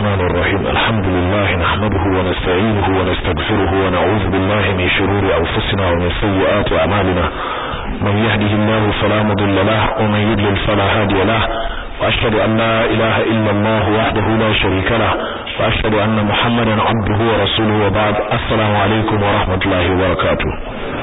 الرحمن الرحيم الحمد لله نحمده ونستعينه ونستغفره ونعوذ بالله من شرور أنفسنا ومن سيئات أعمالنا من يهده الله فلا مضل له ومن يضلل فلا هادي له وأشهد أن لا إله إلا الله وحده لا شريك له وأشهد أن محمدا عبده ورسوله وبعد السلام عليكم ورحمة الله وبركاته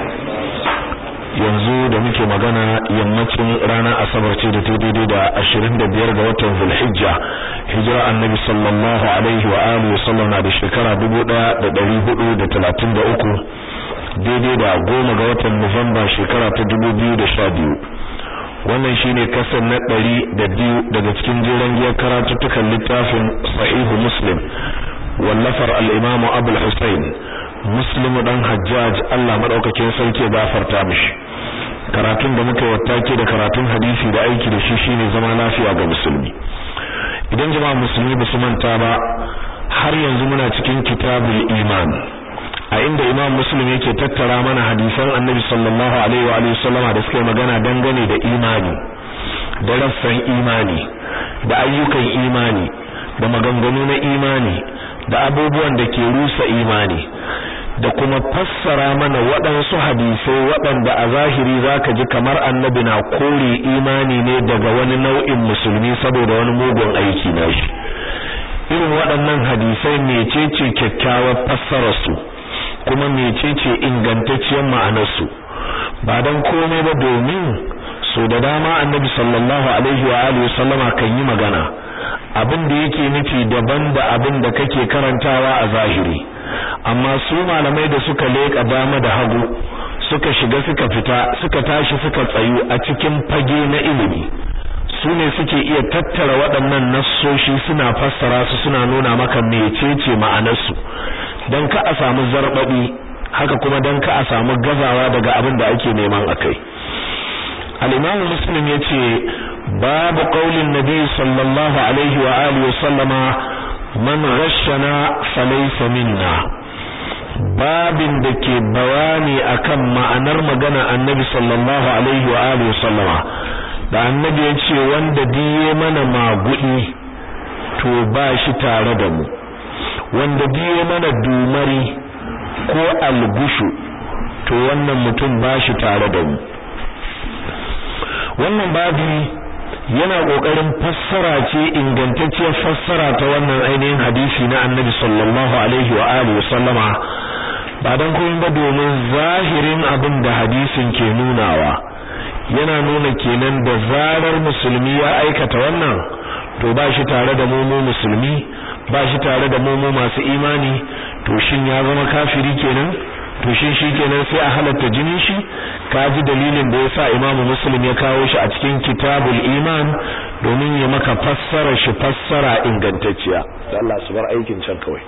yanzu da muke magana yammacin ranar asabar ce da daidai da ashirin da biyar ga watan zulhijja hijira annabi sallallahu alaihi wa alihi wasallam na da shekara dubu ɗaya da ɗari hudu da talatin da uku daidai da goma ga watan nuwamba shekara ta dubu biyu da sha biyu wannan shine kasar na ɗari da biyu daga cikin jeren giyar karatuttukan littafin sahihu muslim wallafar al-imamu abul husayn muslim dan hajjaj Allah madaukakin sarki ya gafarta mishi karatun da muka wattake da karatun hadisi da aiki da shi shine zama lafiya ga musulmi idan jama'a musulmi ba su manta ba har yanzu muna cikin kitabul iman a inda imam muslim yake tattara mana hadisan annabi sallallahu alaihi wa alihi wasallama da suka magana dangane da imani da rassan imani da ayyukan imani da maganganu na imani da abubuwan da ke rusa imani da kuma fassara mana waɗansu hadisai waɗanda a zahiri zaka ji kamar annabi na kore imani ne daga wani nau'in musulmi saboda wani mugun aiki na shi irin waɗannan hadisai mecece kyakkyawar fassararsu kuma mecece ingantacciyar ma'anarsu ba don komai ba domin so da dama annabi sallallahu alaihi wa alihi wasallama kan yi magana abin da yake nufi daban da abin da kake karantawa a zahiri amma su malamai da suka leka dama da hagu suka shiga suka fita suka tashi suka tsayu a cikin fage na ilimi su ne suke iya tattara waɗannan nassoshi suna fassara su suna nuna maka mecece ma'anarsu don ka a samu zarbabi haka kuma don ka a samu gazawa daga abin da ake neman akai al-imamu muslim yace babu qaulin nabi sallallahu alaihi wa alihi wa sallama man ghashana falaysa minna babin da ke bayani akan ma'anar magana annabi sallallahu alaihi wa alihi wa sallama da annabi yace wanda diye mana magudi to ba shi tare da mu wanda diye mana dumari ko algushu to wannan mutum ba shi tare da mu wannan babi yana kokarin fassara ce ingantacciyar fassara ta wannan ainihin hadisi na Annabi sallallahu alaihi wa alihi sallama ba dan kuma ba domin zahirin abin da hadisin ke nunawa yana nuna kenan da zarar musulmi ya aikata wannan to ba shi tare da mu musulmi ba shi tare da mu masu imani to shin ya zama kafiri kenan to shin shikenan sai a halatta jinin shi kaji dalilin da yasa Imam Muslim ya kawo shi a cikin Kitabul Iman domin ya maka fassara shi fassara ingantacciya Allah su bar aikin can kawai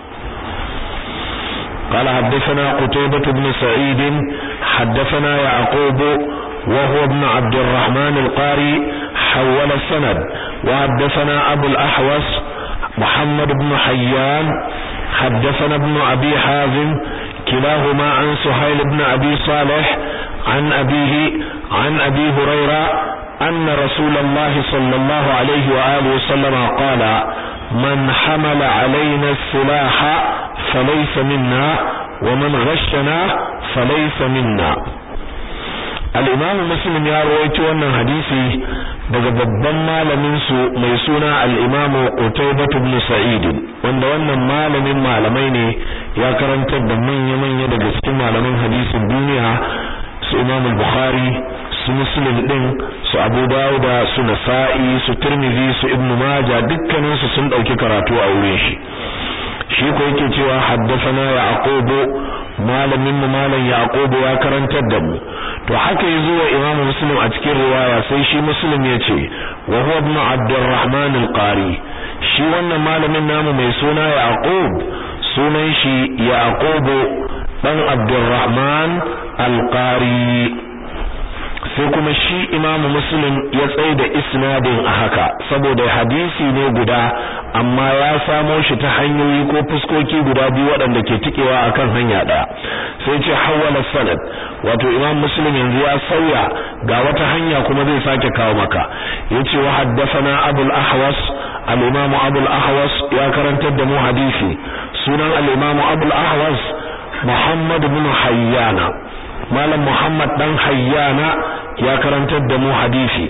قال حدثنا قتيبة بن سعيد حدثنا يعقوب وهو ابن عبد الرحمن القاري حول السند وحدثنا أبو الأحوص محمد بن حيان حدثنا ابن أبي حازم كلاهما عن سهيل بن أبي صالح عن أبيه عن أبي هريرة أن رسول الله صلى الله عليه وآله وسلم قال من حمل علينا السلاح فليس منا ومن غشنا فليس منا الإمام مسلم يا رويت wannan hadisi daga babban malamin su mai suna al-Imam Qutaybah ibn Sa'id wanda wannan malamin malamai ne ya karantar da manya-manya daga cikin malaman hadisin duniya su Imam Bukhari su Muslim din su Abu Dawud su Nasa'i su Tirmidhi su Ibn Majah dukkanin su sun dauki karatu a wurin shi shi ko yake cewa haddathana Yaqub malamin mu malam Yaqub ya karantar da mu to haka yazo wa Imam Muslim a cikin riwaya sai shi Muslim yace wa huwa ibn Abdurrahman al-Qari shi wannan malamin namu mai suna Yaqub sunan shi Yaqub dan Abdurrahman al-Qari sai kuma shi Imam Muslim ya tsaye da isnadin a haka saboda hadisi ne guda amma ya samo shi ta hanyoyi ko fuskoki guda biyu waɗanda ke tikewa akan hanya ɗaya sai ce hawala sanad wato Imam Muslim yanzu ya sauya ga wata hanya kuma zai sake kawo maka yace wa haddathana Abul Ahwas al-Imam Abu al-Ahwas ya karantar da mu hadisi sunan al-Imam Abu al-Ahwas Muhammad ibn Hayyana malam Muhammad dan Hayyana ya karantar da mu hadisi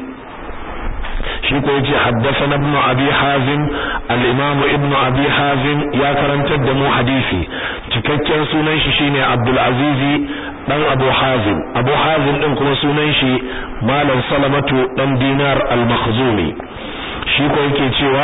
shi ko yace haddathana ibn abi hazim al-imam ibn abi hazim ya karantar da mu hadisi cikakken sunan shi shine abdul azizi dan abu hazim abu hazim din kuma sunan shi malam salamatu dan dinar al-makhzumi shi ko yake cewa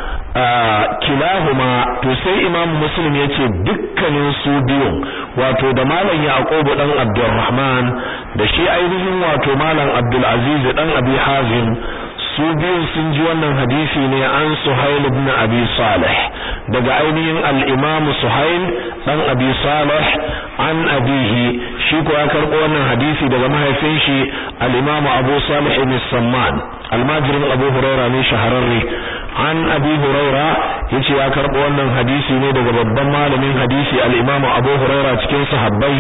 kilahuma to sai imam muslim yace dukkanin su biyun wato da malam yaqub dan abdurrahman da shi ainihin wato malam abdul aziz dan abi hazim su biyun sun ji wannan hadisi ne an Suhail ibn Abi Salih daga ainihin al-Imam Suhail dan Abi Salih an abihi shi ko ya karbo wannan hadisi daga mahaifin shi al-Imam Abu Salih ibn Samman almajirin Abu Huraira ne shahararre an Abi Huraira yace ya karbo wannan hadisi ne daga babban malamin hadisi al-Imam Abu Huraira cikin sahabbai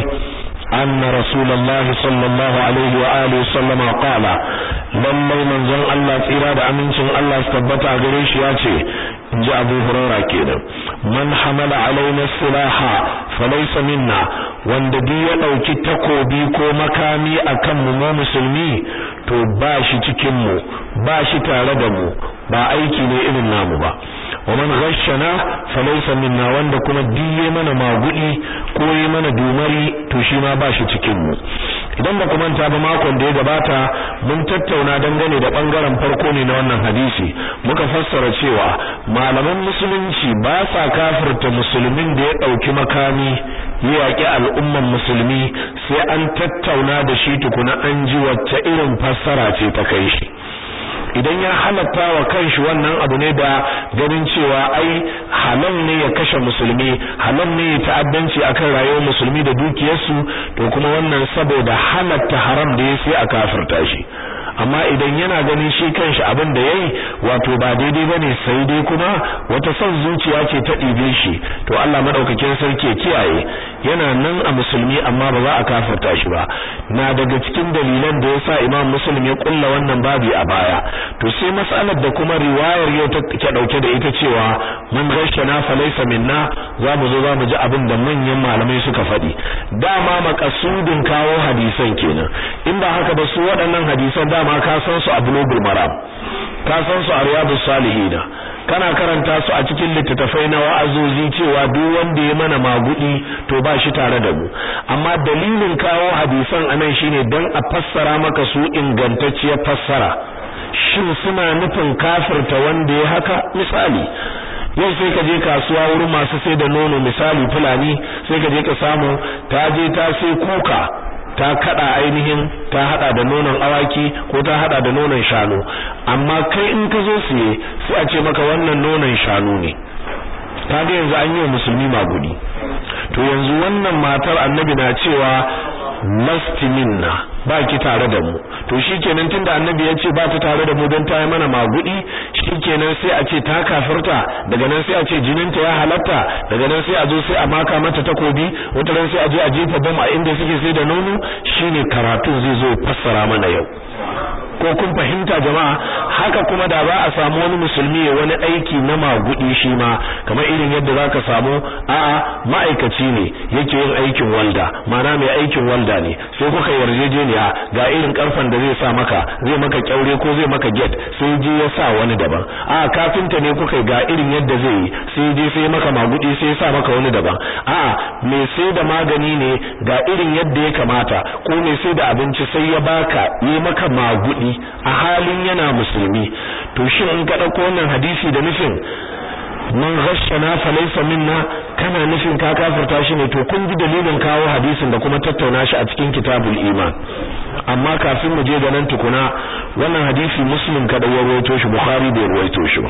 أن رسول الله صلى الله عليه وآله وسلم قال lallai manzon Allah tsira da amincin Allah su tabbata a gare shi ya ce in ji Abu Hurairah kenan man hamala alaina silaha falaysa minna wanda duk ya dauki takobi ko makami akan mu mu musulmi to ba shi cikin mu ba shi tare da mu ba aiki ne irin namu ba wa man ghashana falaysa minna wanda kuma diye mana magudi ko yi mana dumari to shi ma ba shi cikin mu idan ba ku manta ba makon da ya gabata mun tattauna dangane da bangaren farko ne na wannan hadisi muka fassara cewa malaman musulunci ba sa kafirta musulmin da ya dauki makami ya yaki al'umman musulmi sai an tattauna da shi tukuna an ji wacce irin fassara ce ta kai shi idan ya halatta wa kanshi wannan abu ne da ganin cewa ai halal ne ya kashe musulmi halal ne ya ta'addanci akan rayuwar musulmi da dukiyarsu to kuma wannan saboda halatta haram da ya sai a kafirta shi amma idan yana ganin shi kanshi abin da yayi wato ba daidai bane sai dai kuma wata son zuciya ce ta ɗibe shi to Allah madaukakin sarki kiyaye yana nan a musulmi amma ba za a kafirta shi ba na daga cikin dalilan da yasa Imam Muslim ya kulla wannan babi a baya to sai mas'alar da kuma riwayar yau ta ke dauke da ita cewa man ghashana falaysa minna za mu zo za mu ji abin da manyan malamai suka faɗi dama makasudin kawo hadisan kenan in ba haka ba su waɗannan hadisan dama ka san su a bulugul maram ka san su a riyadus salihin kana karanta su a cikin littattafai na wa'azozi cewa duk wanda ya mana magudi to ba shi tare da mu amma dalilin kawo hadisan anan shine dan a fassara maka su ingantacciyar fassara shin suna nufin kafirta wanda ya haka misali yau sai ka je kasuwa wurin masu sai da nono misali fulani sai ka je ka samu ta je ta sai kuka ta kada ainihin ta hada da nonon awaki ko ta hada da nonon shanu amma kai in ka zo siye sai a ce maka wannan nonon shanu ne kaga yanzu an yi wa musulmi magudi to yanzu wannan matar annabi na cewa lasti minna ba ki tare da mu to shikenan tunda annabi ya ce ba ta tare da mu don ta yi mana magudi shikenan sai a ce ta kafirta daga nan sai a ce jininta ya halatta daga nan sai a zo sai a maka mata takobi wata ran sai a je a jefa bom a inda suke sai da nono shine karatu zai zo fassara mana yau ko kun fahimta jama'a haka kuma da za a samu wani musulmi ya wani aiki na magudi shi ma kamar irin yadda zaka samu a'a ma'aikaci ne yake yin aikin walda mana mai aikin walda ne sai kuka yarjejeniya ga irin karfan da zai sa maka zai maka kyaure ko zai maka get sai je ya sa wani daban a'a kafinta ne kuka ga irin yadda zai yi sai je sai maka magudi sai ya sa maka wani daban a'a mai sai da magani ne ga irin yadda ya kamata ko mai sai da abinci sai ya baka yi maka magudi a halin yana musulmi to shin in ka dauko wannan hadisi da nufin man ghashana falaysa minna kana nufin ka kafirta shi ne to kun ji dalilin kawo hadisin da kuma tattauna shi a cikin kitabul iman amma kafin mu je ga nan tukuna wannan hadisi muslim kada ya rawaito shi bukhari bai rawaito shi ba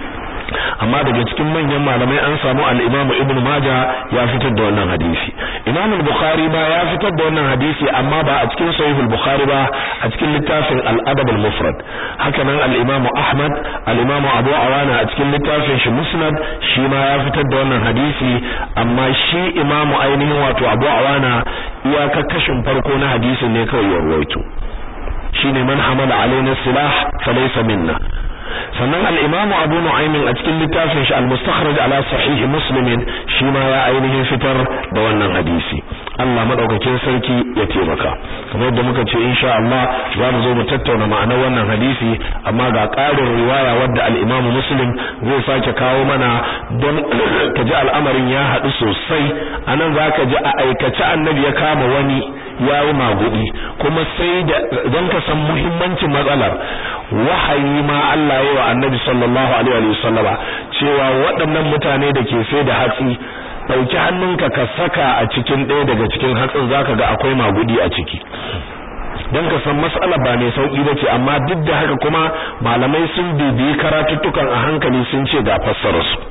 amma daga cikin manyan malamai an samu al-Imam Ibn Majah ya fitar da wannan hadisi Imam al-Bukhari ba ya fitar da wannan hadisi amma ba a cikin Sahih al-Bukhari ba a cikin littafin al-Adab al-Mufrad haka nan al-Imam Ahmad al-Imam Abu Awana a cikin littafin shi Musnad shi ma ya fitar da wannan hadisi amma shi Imam ainihin wato Abu Awana iyaka kashin farko na hadisin ne kawai ya rawaito shine man hamala alaina silah falaysa minna sannan al-Imam Abu Nu'aym a cikin littafin shi al-Mustakhraj ala Sahih Muslim shi ma ya ainihin fitar da wannan hadisi Allah madaukakin sarki ya taimaka kamar yadda muka ce insha Allah za mu zo mu tattauna ma'anar wannan hadisi amma ga ƙarin riwaya wadda al-Imam Muslim zai sake kawo mana don ka ji al'amarin ya haɗu sosai anan zaka ji a aikace annabi ya kama wani yayi magudi kuma sai da don ka san muhimmancin matsalar wahayi ma Allah ya wa annabi sallallahu alaihi wasallama cewa waɗannan mutane da ke sai da hatsi dauki hannunka ka saka a cikin ɗaya daga cikin hatsin zaka ga akwai magudi a ciki dan ka san mas'ala ba mai sauki bace amma duk da haka kuma malamai sun bibiyi karatuttukan a hankali sun ce ga fassarar su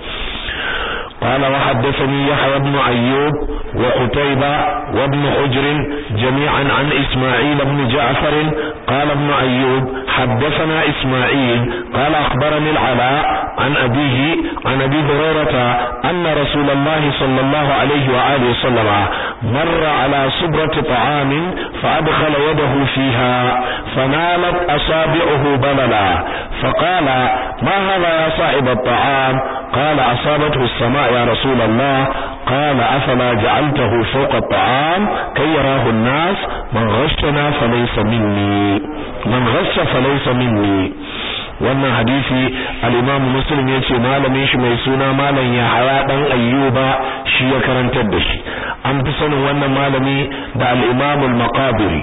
قال وحدثني يحيى بن أيوب وقتيبة وابن حجر جميعا عن إسماعيل بن جعفر قال ابن أيوب حدثنا إسماعيل قال أخبرني العلاء عن أبيه عن أبي هريرة أن رسول الله صلى الله عليه وآله وسلم مر على صبرة طعام فأدخل يده فيها فنالت أصابعه بللا فقال ما هذا يا صاحب الطعام قال أصابته السماء يا رسول الله قال أفلا جعلته فوق الطعام كي يراه الناس من غشنا فليس مني من غش فليس مني wannan hadisi al-Imam Muslim yace malamin shi mai suna malam Yahaya dan Ayyuba shi ya karantar da shi an fi sanin wannan malami da al-Imam al-Maqabiri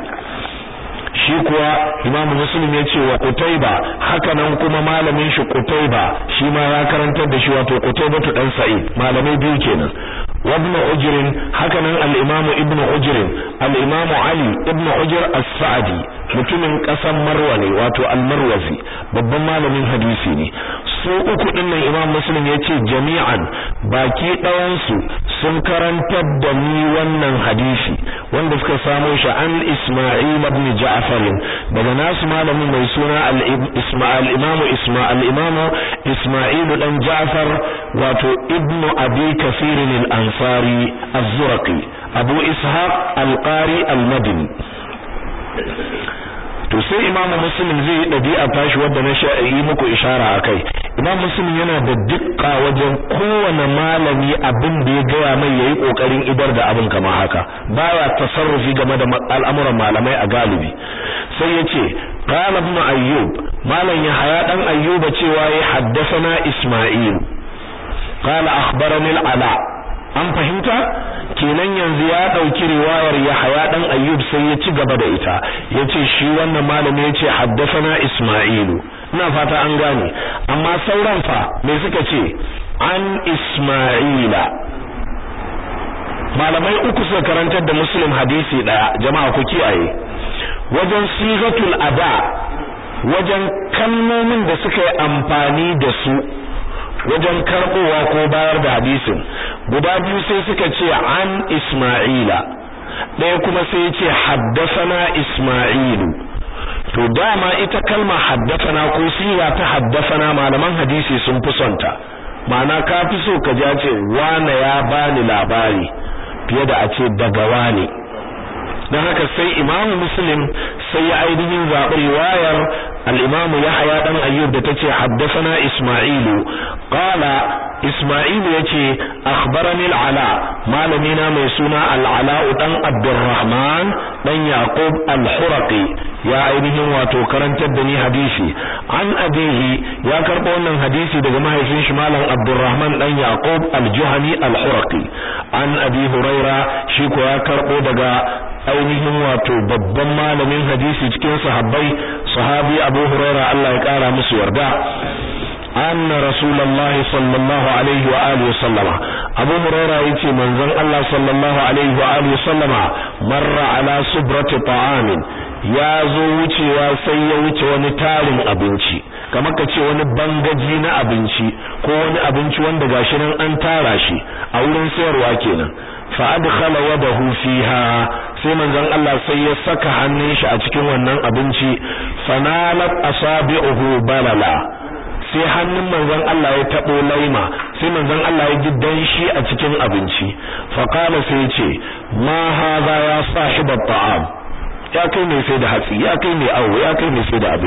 shi kuwa Imam Muslim yace wa Qutayba haka nan kuma malamin shi Qutayba shi ma ya karantar da shi wato Qutayba dan Sa'id malamai biyu kenan وابن حجر هكذا الإمام ابن حجر الإمام علي ابن حجر السعدي mutumin ƙasar Marwa ne wato al-Marwazi babban malamin hadisi ne su uku dinnan Imam Muslim yace jami'an baki ɗayan su sun karantar da ni wannan hadisi wanda suka samo shi an Isma'il ibn Ja'far daga nasu malamin mai suna al-Isma'il Imam Isma'il Imam Isma'il dan Ja'far wato ibnu Abi Kathir al-Ansari az-Zurqi Abu Ishaq al-Qari al-Madini to sai imam muslim zai yi dabi'a tashi wanda na yi muku ishara akai imam muslim yana da dukka wajen kowane malami abin da ya gaya mai yayi kokarin idar da abin kama haka baya tasarrufi game da al'amuran malamai a galibi sai yace qala ibn ayyub malam ya haya dan ayyuba cewa ya haddathana isma'il qala akhbarani al-ala an fahimta kenan yanzu ya dauki riwayar Yahya dan Ayyub sai ya ci gaba da ita yace shi wannan malami yace haddathana Isma'ilu ina fata an gane amma sauran fa me suka ce an Isma'ila malamai uku suka karantar da Muslim hadisi daya jama'a ku kiyaye wajen sigatul ada wajen kalmomin da suka yi amfani da su wajen karbowa ko bayar da hadisin guda biyu sai suka ce an Isma'ila ɗaya kuma sai ce haddasana Isma'ilu to dama ita kalma haddasana ko siya ta haddasana malaman hadisi sun fi sonta ma'ana ka fi so ka ja ce wane ya bani labari fiye da a ce daga wane don haka sai imamu muslim sai ya ainihin zaɓi riwayar al'imamu ya haya ɗan ayyub da ta ce haddasana ismailu ƙala ismailu ya ce akhbarani al'ala malamina mai suna al'ala'u ɗan abdurrahman ɗan yaqub al-huraqi ya ainihin wato karantar da ni hadisi an abihi ya karɓo wannan hadisi daga mahaifin shi malam abdurrahman ɗan yaqub al-juhani al-huraqi an abi huraira shi ko ya karɓo daga ainihin wato babban malamin hadisi cikin sahabbai sahabi Abu Hurairah Allah ya kara musu yarda anna rasulullahi sallallahu alaihi wa alihi sallama Abu Hurairah yace manzon Allah sallallahu alaihi wa alihi sallama marra ala subrati ta'amin ya zo wucewa sai ya wuce wani tarin abinci kamar ka ce wani bangaji na abinci ko wani abinci wanda gashi nan an tara shi a wurin sayarwa kenan fa adkhala yadahu fiha sai manzon Allah sai ya saka hannun shi a cikin wannan abinci fanalat asabi'uhu balala sai hannun manzon Allah ya tabo laima sai manzon Allah ya ji danshi a cikin abinci fa qala sai ya ce ma hadha ya sahibat ta'am ya kai mai sai da hatsi ya kai mai awo ya kai mai sai da abinci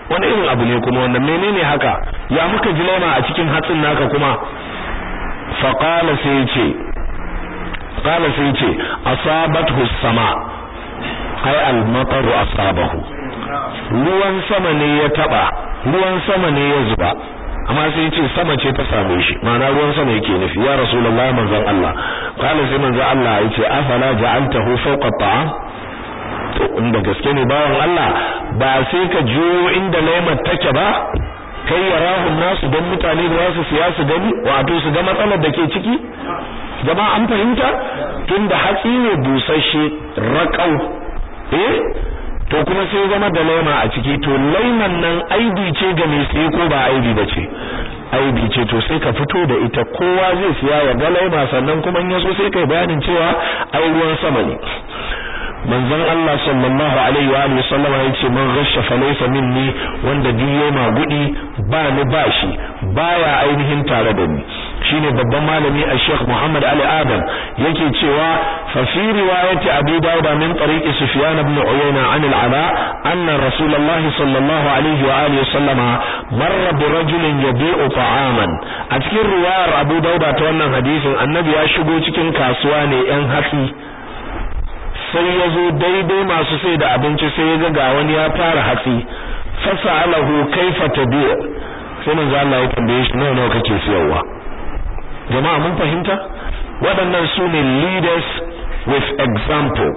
wani irin abu ne kuma wannan menene haka ya muka ji laima a cikin hatsin naka kuma fa qala sai ce qala sai ce asabathu sama ai al-mataru asabahu ruwan sama ne ya taba ruwan sama ne ya zuba amma sai ce sama ce ta same shi ma'ana ruwan sama yake nufi ya rasulullahi manzon Allah qala sai manzon Allah yace afala ja'altahu fawqa ta'am to inda gaske ne bawan Allah ba sai ka jiyo inda laimar take ba kai ya rahun nasu don mutane da wasu siya su gani wato su ga matsalar da ke ciki jama'a an fahimta tunda hatsi ne busasshe raƙau eh to kuma sai zama da laima a ciki to laiman nan aibi ce ga mai siye ko ba aibi ba ce aibi ce to sai ka fito da ita kowa zai siya ya ga laima sannan kuma in yaso sai kai bayanin cewa ai ruwan sama ne manzon Allah sallallahu alaihi wa alihi sallama yace man ghasha falaysa minni wanda diyo ma gudi ba ni bashi baya ainihin tare da ni shine babban malami a Sheikh Muhammad Ali Adam yake cewa fa fi riwayati Abi Dawud min tariqi Sufyan ibn Uyayna an al-Ala anna Rasulullah sallallahu alaihi wa alihi sallama marra bi rajulin yabi'u ta'aman a cikin riwayar Abu Dawud ta wannan hadisin annabi ya shigo cikin kasuwa ne yan hatsi sai ya zo daidai masu sai da abinci sai ya ga wani ya fara hatsi fasa'alahu kaifa tabi'u sai manzo Allah ya tambaye shi nawa nawa kake siyarwa jama'a mun fahimta waɗannan su ne leaders with example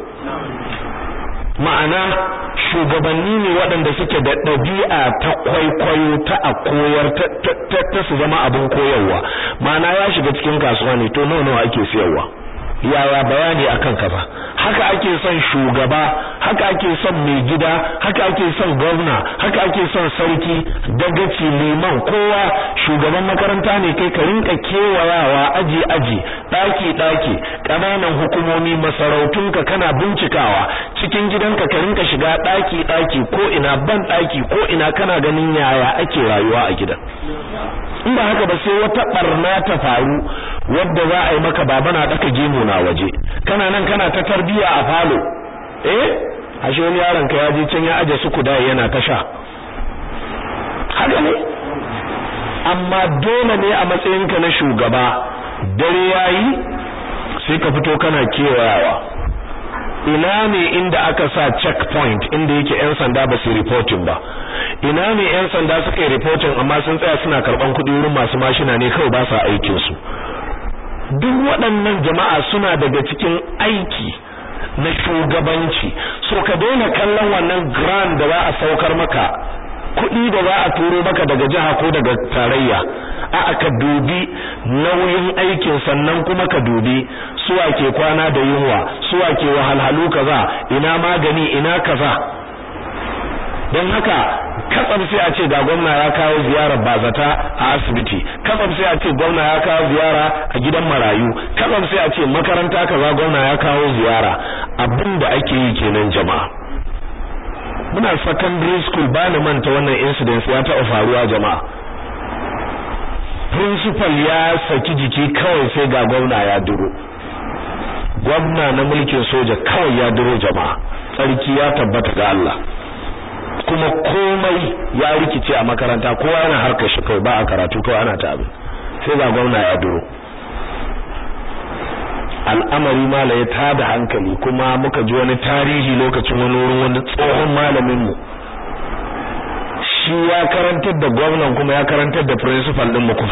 ma'ana shugabanni ne waɗanda suke da ɗabi'a ta kwaikwayo ta a koyar ta su zama abin koyarwa ma'ana ya shiga cikin kasuwa ne to nawa nawa ake siyarwa yaya bayani akan kaza haka ake son shugaba haka ake son mai gida haka ake son gwamna haka ake son sarki dagaci liman kowa shugaban makaranta ne kai ka rinka kewayawa aji aji daki daki kananan hukumomi masarautunka kana bincikawa cikin gidanka ka rinka shiga daki daki ko ina ban daki ko ina kana ganin yaya ake rayuwa a gidan in ba haka ba sai wata barna ta faru wadda za a yi maka baba na daka gemu na waje kana nan kana ta tarbiya a falo eh ashe wani yaron ka ya je can ya aje su kuda yana ta sha haka ne amma dole ne a matsayinka na shugaba dare yayi sai ka fito kana kewayawa ina ne inda aka sa checkpoint inda yake yan sanda ba su reporting ba ina ne yan sanda suka yi reporting amma sun tsaya suna karban kuɗi wurin masu mashina ne kawai ba sa aikin su duk waɗannan jama'a suna daga cikin aiki na shugabanci so ka daina kallon wannan grand da za a saukar maka kuɗi da za a turo maka daga jiha ko daga tarayya a aka dubi nauyin aikin sannan kuma ka dubi suwa ke kwana da yunwa suwa ke wahalhalu kaza ina magani ina kaza don haka katsam sai a ce ga gwamna ya kawo ziyarar bazata a asibiti katsam sai a ce gwamna ya kawo ziyara a gidan marayu katsam sai a ce makaranta kaza gwamna ya kawo ziyara abin da ake yi kenan jama'a muna secondary school ba ni manta wannan incident ya taɓa faruwa jama'a principal ya saki jiki kawai sai ga gwamna ya duro gwamna na mulkin soja kawai ya duro jama'a tsarki ya tabbata ga Allah kuma komai ya rikice a makaranta kowa yana harkar shi kawai ba a karatu kawai ana ta abin sai ga gwamna ya duro al'amari mala ya tada hankali kuma muka ji wani tarihi lokacin wani wurin wani tsohon malamin mu shi ya karantar da gwamnan kuma ya karantar da principal din mu kuma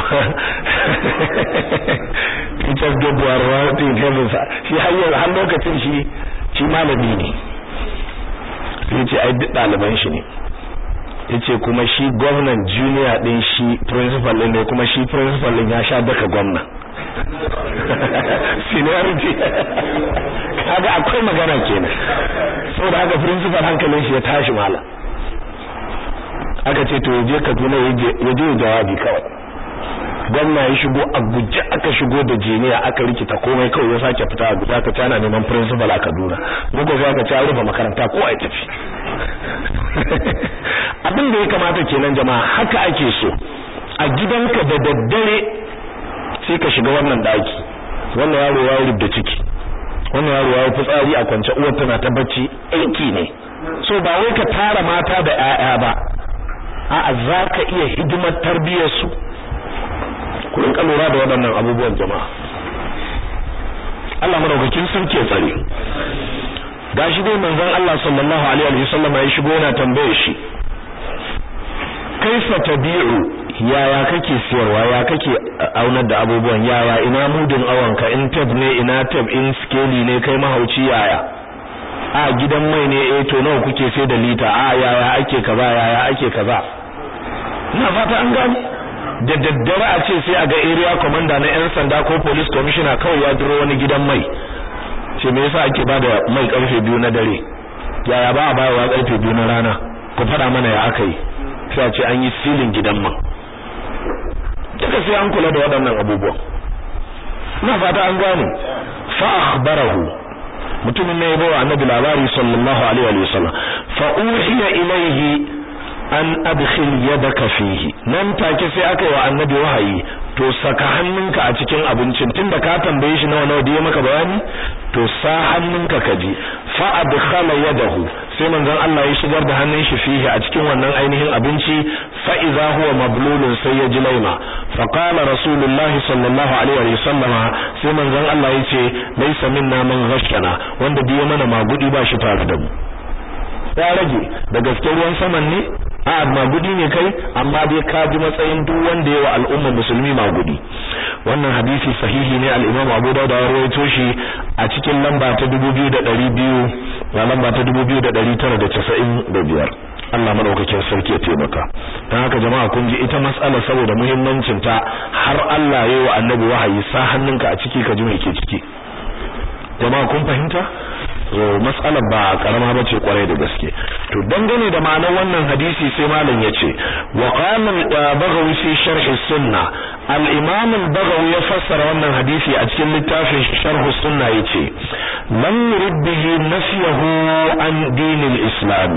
Peter Gabriel Rawati Kevin shi har lokacin shi shi malami ne sai ce ai duk ɗaliban shi ne yace kuma shi gwamnan junior din shi principal din ne kuma shi principal din ya sha daka gwamna seniority kaga akwai magana kenan saboda haka principal hankalin shi ya tashi mala aka ce to yaje Kaduna yaje jawabi kawai gwamna ya shigo a guje aka shigo da jiniya aka rikita komai kawai ya sake fita a guje aka ci ana neman principal a Kaduna muka zo aka ci rufe makaranta ko a tafi abin da ya kamata kenan jama'a haka ake so a gidanka da daddare sai ka shiga wannan daki wannan yaro ya rubda ciki wannan yaro ya fitsari a kwance uwar tana ta bacci aiki ne so ba wai ka tara mata da ƴaƴa ba a'a zaka iya hidimar tarbiyyar su ku rinka lura da waɗannan abubuwan jama'a Allah madaukakin sarki ya tsare gashi dai manzon Allah sallallahu alaihi wa sallam ya shigo yana tambaye shi kaifa tabi'u yaya kake siyarwa ya kake aunar da abubuwan yaya ina mudun awanka in tab ne ina tab in skeli ne kai mahauci yaya a gidan mai ne eh to nawa kuke sai da lita a yaya ake kaza yaya ake kaza ina fata an gane da daddare a ce sai a ga area commander na yan sanda ko police commissioner kawai ya duro wani gidan mai ce me yasa ake bada mai karfe biyu na dare yaya ba a bayarwa karfe biyu na rana ku fada mana ya aka yi sai a ce an yi silin gidan man duka sai an kula da waɗannan abubuwan ina fata an gane fa akhbarahu mutumin ne ya bawa annabi labari sallallahu alaihi wa sallam fa uhiya ilayhi an adkhil yadaka fihi nan take sai aka yi wa annabi wahayi to saka hannunka a cikin abincin tunda ka tambaye shi nawa nawa da ya maka bayani to sa hannunka ka ji fa adkhala yadahu sai manzon Allah ya shigar da hannun shi fihi a cikin wannan ainihin abinci fa idza huwa mablulun sai ya ji laima fa qala rasulullah sallallahu alaihi wa sallam sai manzon Allah ya ce laysa minna man ghashana wanda biye mana magudi ba shi tare da mu ya rage da gaske ruwan saman ne a magudi ne kai amma dai ka ji matsayin duk wanda yawa al'umma musulmi magudi wannan hadisi sahihi ne al-Imam Abu Dawud ya rawaito shi a cikin lamba ta 2200 da lamba ta 2995 Allah madaukakin sarki ya taimaka dan haka jama'a kun ji ita mas'ala saboda muhimmancin ta har Allah yayi wa annabi wahayi sa hannunka a ciki ka ji me ke ciki jama'a kun fahimta mas'alar ba karama bace kwarai da gaske to dangane da ma'anar wannan hadisi sai malam yace wa qala al-baghawi fi sharh as-sunnah al-imam al-baghawi ya fassara wannan hadisi a cikin littafin sharh as-sunnah yace lam yurid bihi nafyahu an din al-islam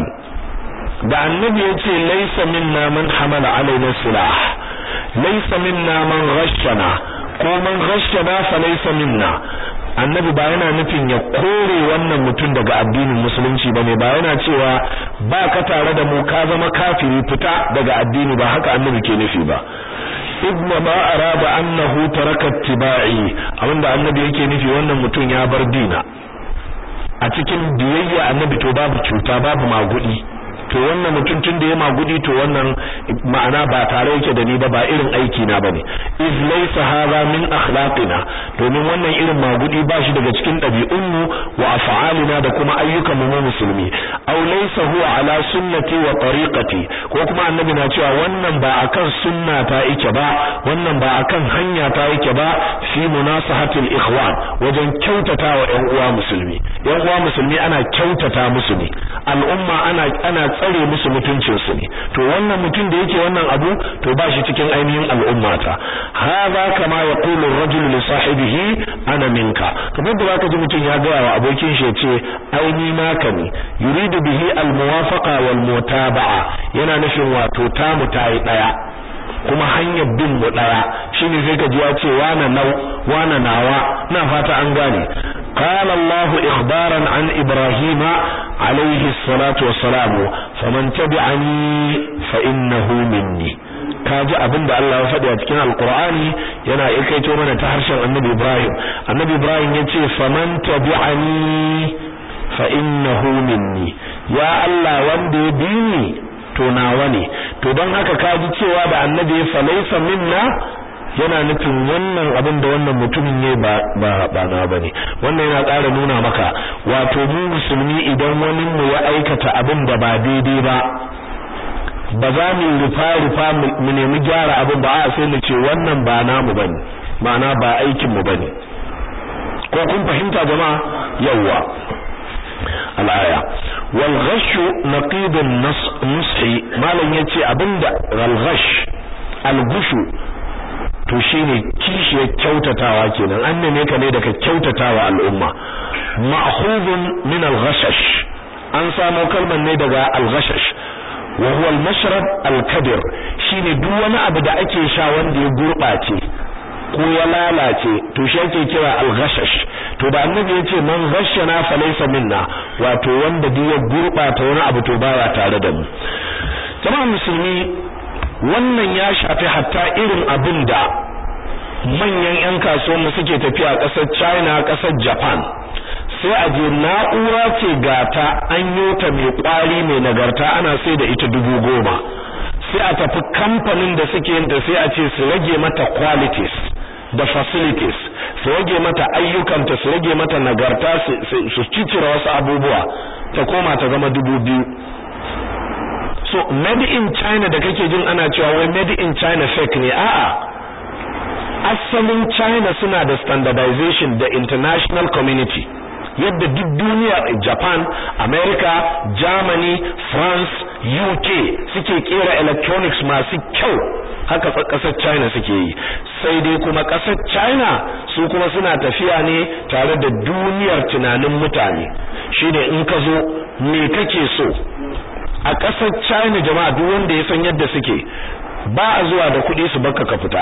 da annabi yace laysa minna man hamala alaina silah laysa minna man ghashana ko man ghashana fa laysa minna annabi ba yana nufin ya kore wannan mutum daga addinin musulunci bane ba yana cewa ba ka tare da mu ka zama kafiri fita daga addini ba haka annabi ke nufi ba ibnu ma arada annahu taraka tibai abinda annabi yake nufi wannan mutum ya bar dina a cikin biyayya annabi to babu cuta babu magudi to wannan mutum tun da ya magudi to wannan ma'ana ba tare yake da ni ba ba irin aiki na bane iz laysa hadha min akhlaqina domin wannan irin magudi ba shi daga cikin ɗabi'un mu wa af'alina da kuma ayyukan mu musulmi aw laysa huwa ala sunnati wa tariqati ko kuma annabi na cewa wannan ba akan sunna ta yake ba wannan ba akan hanya ta yake ba fi munasahatil ikhwan wajen kyautata wa ƴan uwa musulmi ƴan uwa musulmi ana kyautata musu ne al'umma ana ana tsare musu mutuncinsu ne to wannan mutum da yake wannan abu to ba shi cikin ainihin al'ummata hadha kama yaqulu ar-rajulu li sahibihi ana minka kamar da zaka ji mutum ya ga wa abokin shi yace aini naka ne yuridu bihi al-muwafaqa wal mutaba'a yana nufin wato tamu tayi daya kuma hanyar bin mu daya shine sai ka ji ya ce wana nau wana nawa na fata an gane qala Allah ikhbaran an Ibrahim alayhi salatu wassalam faman tabi'ani fa innahu minni kaji abinda Allah ya faɗi a cikin alqur'ani yana ikaito mana ta harshen annabi Ibrahim annabi Ibrahim yace faman tabi'ani fa innahu minni ya Allah wanda ya bi ni to nawa ne to don haka kaji cewa da annabi ya falaisa minna yana nufin wannan abin da wannan mutumin ne ba ba ba na bane wannan yana ƙara nuna maka wato mu musulmi idan wani mu ya aikata abin da ba daidai ba ba za mu rufa rufa mu nemi gyara abin ba a sai mu ce wannan ba namu bane ma'ana ba aikin mu bane ko kun fahimta jama'a yawwa al'aya wal ghash naqid an-nush malan yace abinda al ghash al gushu to shine kishiyar kyautatawa kenan an neme ka ne daga kyautatawa al'umma ma'khudun min al ghashash an samo kalmar ne daga al ghashash wa huwa al mashrab al kabir shine duk wani abu da ake sha wanda ya gurbace ko ya lalace to shi ake kira al-ghashash to da annabi yace man ghashana fa laysa minna wato wanda duk ya gurbata wani abu to baya tare da mu jama'a musulmi wannan ya shafi hatta irin abin da manyan 'yan kasuwanmu suke tafiya ƙasar china ƙasar japan sai a je na'ura ce gata an yota mai kwari mai nagarta ana sai da ita dubu goma sai a tafi kamfanin da suke yin sai a ce su rage mata qualities da facilities su rage mata ayyukanta su rage mata nagarta su cicira wasu abubuwa ta koma ta zama dubu biyu so made in china da kake jin ana cewa wai made in china fake ne a'a asalin china suna da standardization da international community yadda duk duniya Japan, America, Germany, France, UK suke kera electronics masu kyau haka kasar China suke yi sai dai kuma kasar China su kuma suna tafiya ne tare da duniyar tunanin mutane shine in ka zo me kake so a kasar China jama'a duk wanda ya san yadda suke ba a zuwa da kuɗi su baka ka fita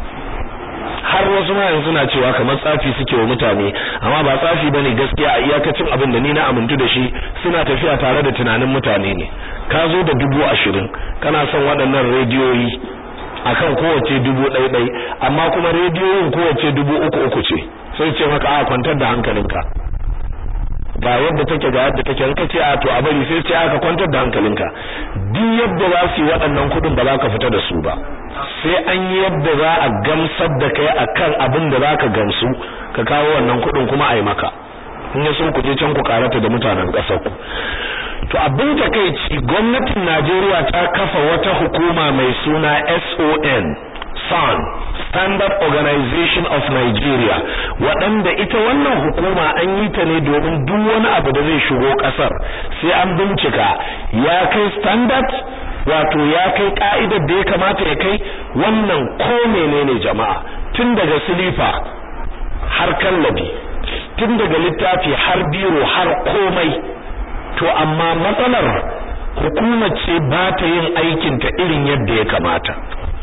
har wasu ma yanzu na cewa kamar tsafi suke wa mutane amma ba tsafi bane gaskiya a iyakacin abin da ni na amintu da shi suna tafiya tare da tunanin mutane ne ka zo da dubu ashirin kana son waɗannan rediyoyi akan kowace dubu ɗai ɗai amma kuma rediyoyin kowace dubu uku uku ce sai ce maka a kwantar da hankalinka ba yadda take ga yadda take in kace a to a bari sai ce aka kwantar da hankalinka duk yadda za su yi waɗannan kuɗin ba za ka fita da su ba sai an yi yadda za a gamsar da kai akan abin da za ka gamsu ka kawo wannan kuɗin kuma a yi maka in ya sun ku je can ku karata da mutanen ƙasar ku to abin da kai ci gwamnatin Najeriya ta kafa wata hukuma mai suna SON SAN Standard Organization of Nigeria waɗanda ita wannan hukuma an yi ta ne domin duk wani abu da zai shigo ƙasar sai an bincika ya kai standard wato ya kai ka'idar da ya kamata ya kai wannan ko menene jama'a tun daga silifa har kallabi tun daga littafi har biro har komai to amma matsalar hukumar ce ba ta yin aikin ta irin yadda ya kamata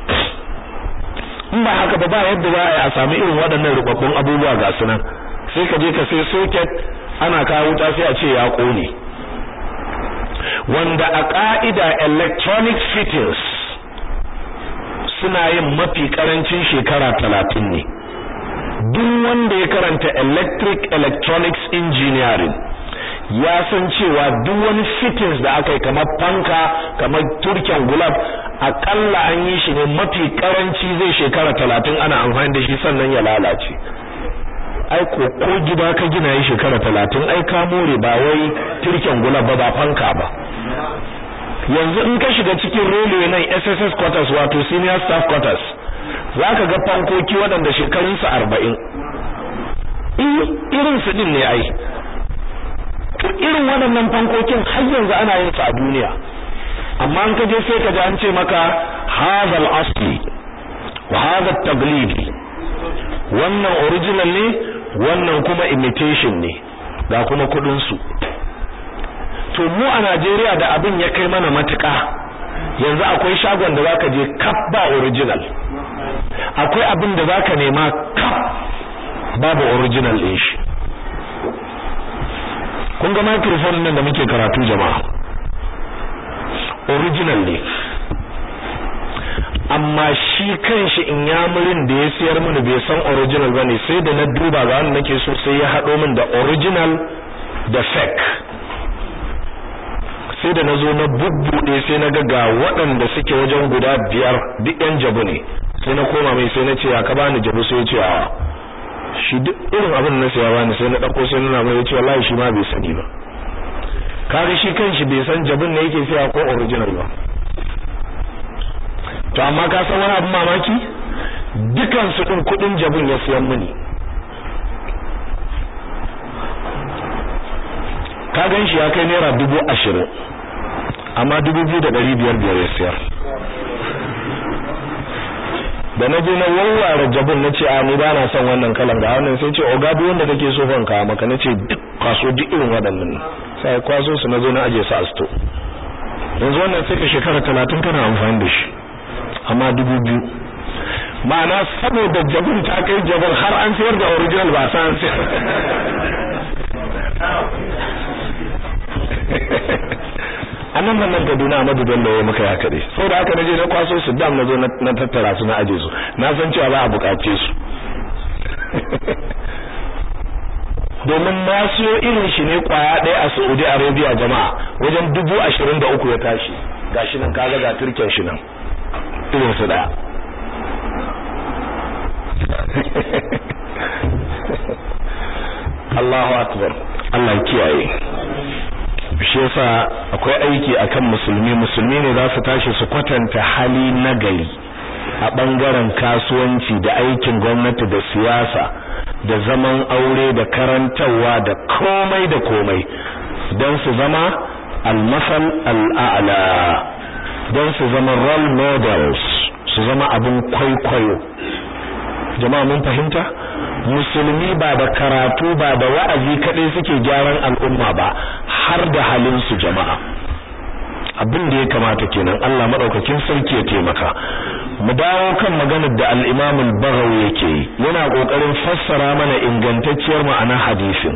in ba haka ba ba yadda za a yi a sami irin waɗannan rubabbun abubuwa ga su nan sai ka je ka sai socket ana kawo wuta sai a ce ya ƙone wanda a ƙa'ida electronic fittings suna yin mafi ƙarancin shekara talatin ne duk wanda ya karanta electric electronics engineering ya san cewa duk wani fittings da aka yi kamar fanka kamar turken gulab akalla an yi shi ne mafi karanci zai shekara talatin ana amfani da shi sannan ya lalace ai ko ko gida ka gina yi shekara talatin ai ka more ba wai turken gulab ba ba fanka ba yanzu in ka shiga cikin railway nan SSS quarters wato senior staff quarters zaka ga fankoki waɗanda shekarunsu arba'in irin su din ne ai to irin waɗannan fankokin har yanzu ana yin su a duniya amma an kaje sai ka ji an ce maka hadal asli wa hadha taglidi wannan original ne wannan kuma imitation ne ga kuma kudin su to mu a Najeriya da abin ya kai mana matuƙa yanzu akwai shagon da zaka je kaf ba original akwai abin da zaka nema kaf babu original din shi kun ga microphone nan da muke karatu jama'a original ne amma shi kanshi in yamurin da ya siyar mini bai san original bane sai da na duba ga wanda nake so sai ya hado min da original da fake sai da nazo na bubbude sai na ga ga waɗanda suke wajen guda biyar duk yan jabu ne sai na koma mai sai na ce ya ka bani jabu sai ya ce a shi duk irin abin na saya bani sai na dauko sai nuna mai yace wallahi shi ma bai sani ba kaga shi kanshi bai san jabin ne yake saya ko original ba to amma ka san wani abin mamaki dukan su din kudin jabin ya siyan mini ka gan shi ya kai naira dubu ashirin amma dubu biyu da ɗari biyar biyar ya siyar da na je na warware jabin na ce a ni ba na son wannan kalan ga wannan sai ce oga duk wanda kake so fan ka maka nace duk kwaso duk irin waɗannan sai kwaso su na zo na aje su a sto yanzu wannan sai ka shekara talatin kana amfani da shi amma dubu biyu ma'ana saboda jabin ta kai jabin har an sayar da original ba san sayar anan nan nan Kaduna Ahmadu Bello ya muka haka dai saboda haka naje na kwaso su dam nazo na tattara su na aje su na san cewa za a bukace su domin na siyo irin shi ne kwaya ɗaya a Saudi Arabia jama'a wajen dubu ashirin da uku ya tashi gashi nan kaga ga turken shi nan irin su ɗaya Allahu akbar Allah ya kiyaye shi yasa akwai aiki akan musulmi musulmi ne za su tashi su kwatanta hali nagari a bangaren kasuwanci da aikin gwamnati da siyasa da zaman aure da karantarwa da komai da komai don su zama almasal al'ala don su zama role models su zama abin kwaikwayo jama'a mun fahimta musulmi ba da karatu ba da wa'azi kadai suke gyaran al'umma ba har da halin su jama'a abin da ya kamata kenan Allah madaukakin sarki ya taimaka mu dawo kan maganar da al-Imam al-Baghawi yake yana kokarin fassara mana ingantacciyar ma'ana hadisin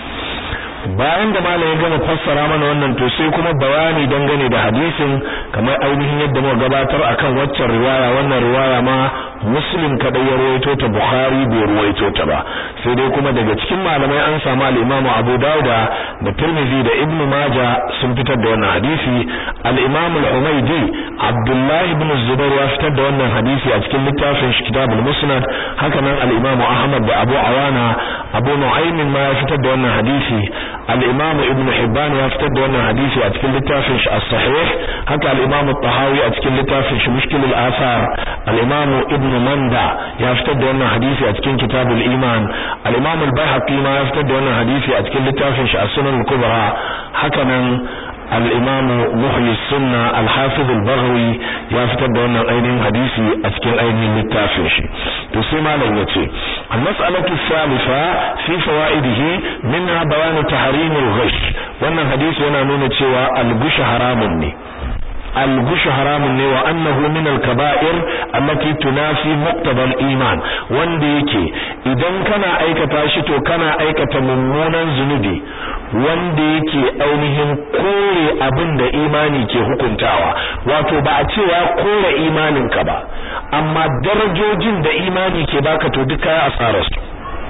bayan da malam ya gama fassara mana wannan to sai kuma bayani dangane da hadisin kamar ainihin yadda muka gabatar akan waccan riwaya wannan riwaya ma muslim kadai ya ruwaito ta bukhari bai ruwaito ta ba sai dai kuma daga cikin malamai an samu al-imam abu dauda da tirmidhi da ibnu maja sun fitar da wannan hadisi al-imam al-humaydi abdullah ibn zubair ya fitar da wannan hadisi a cikin littafin shi kitabul musnad haka nan al-imam ahmad da abu awana abu nu'aym ma ya fitar da wannan hadisi al-imam ibn hibban ya fitar da wannan hadisi a cikin littafin shi as-sahih haka al-imam at-tahawi a cikin littafin shi mushkil al-athar al-imam ibn manda ya fitar da wannan hadisi a cikin kitabul iman al-imam al-baihaqi ma ya fitar da wannan hadisi a cikin littafin shi as-sunan al-kubra haka nan al-imam muhyi sunna al-hafiz al-baghawi ya fitar da wannan ainihin hadisi a cikin ainihin littafin shi to sai malam yace al-mas'alatu thalitha fi fawaidihi minha bayan tahrim al-ghish wannan hadisi yana nuna cewa al-ghish haramun ne الغش حرام ne wa annahu min al-kaba'ir allati tunafi muqtada al-iman wanda yake idan kana aikata shi to kana aikata mummunan zunubi wanda yake ainihin kore abin da imani ke hukuntawa wato ba a cewa kore imanin ka ba amma darajojin da imani ke baka to duka ya asarar su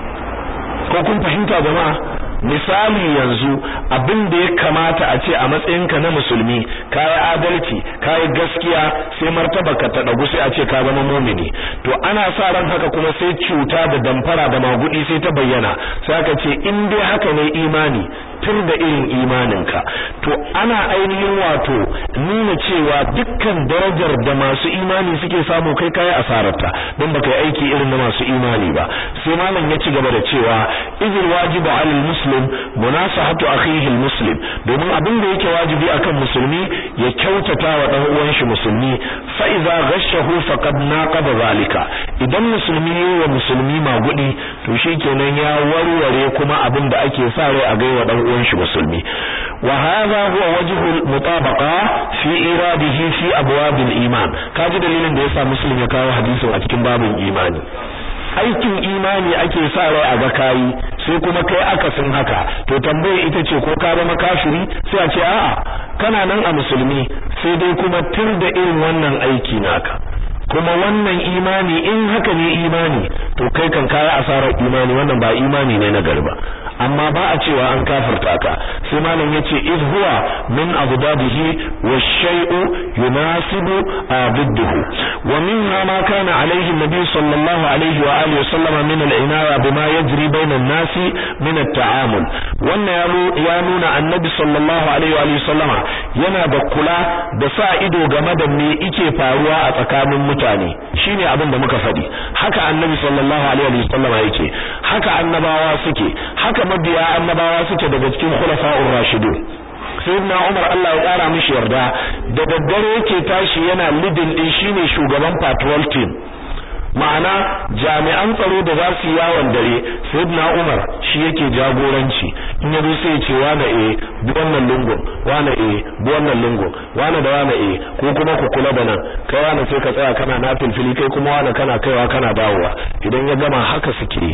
ko kun fahimta jama'a misali yanzu abin da ya kamata a ce a matsayinka na musulmi kayi adalci kayi gaskiya sai martaba ka ta dagu sai a ce ka zama mumini to ana sa ran haka kuma sai cuta da damfara da magudi sai ta bayyana sai aka ce in dai haka ne imani tun da irin imaninka to ana ainihin wato nuna cewa dukkan darajar da masu imani suke samu kai kai asararta don baka yi aiki irin na masu imani ba sai malam ya ci gaba da cewa izil wajibu alal muslim munasahatu akhihi al muslim domin abin da yake wajibi akan musulmi ya kyautata wa dan uwan shi musulmi fa idza ghashahu faqad naqaba zalika idan musulmi wa musulmi magudi to shikenan ya warware kuma abin da ake sa rai a gaiwa dan uwan shi musulmi wa hadha huwa wajhu mutabaqa fi iradihi fi abwab al-iman kaji dalilin da yasa muslim ya kawo hadisin a cikin babin imani aikin imani ake sa rai a ga kai sai kuma kai akasin haka to tambaye ita ce ko ka zama kafiri sai a ce a'a kana nan a musulmi sai dai kuma tur da irin wannan aiki naka kuma wannan imani in haka ne imani to kai kan kaya asarar imani wannan ba imani ne na garba amma ba a cewa an kafirta ka sai malam yace iz huwa min abdabihi wash-shay'u yunasibu abidduhu wa minha ma kana alayhi an-nabi sallallahu alayhi wa alihi wasallam min al-inaya bima yajri bayna an-nasi min at-ta'amul wannan ya nuna annabi sallallahu alaihi wa alihi sallama yana da kula da sa ido game da me yake faruwa a tsakanin mutane shine abin da muka faɗi haka annabi sallallahu alaihi wa sallama yake haka annabawa suke haka mabiya annabawa suke daga cikin khulafa'ur rashidun sayyidina Umar Allah ya kara mishi yarda da daddare yake tashi yana lidin din shine shugaban patrol team ma'ana jami'an tsaro da za su yawon dare sayyidina Umar shi yake jagoranci in yazo sai ya ce wane eh bi wannan lungun wane eh bi wannan lungun wane da wane eh ko kuma ku kula da nan kai wane sai ka tsaya kana na filfili kai kuma wane kana kaiwa kana dawowa idan ya gama haka suke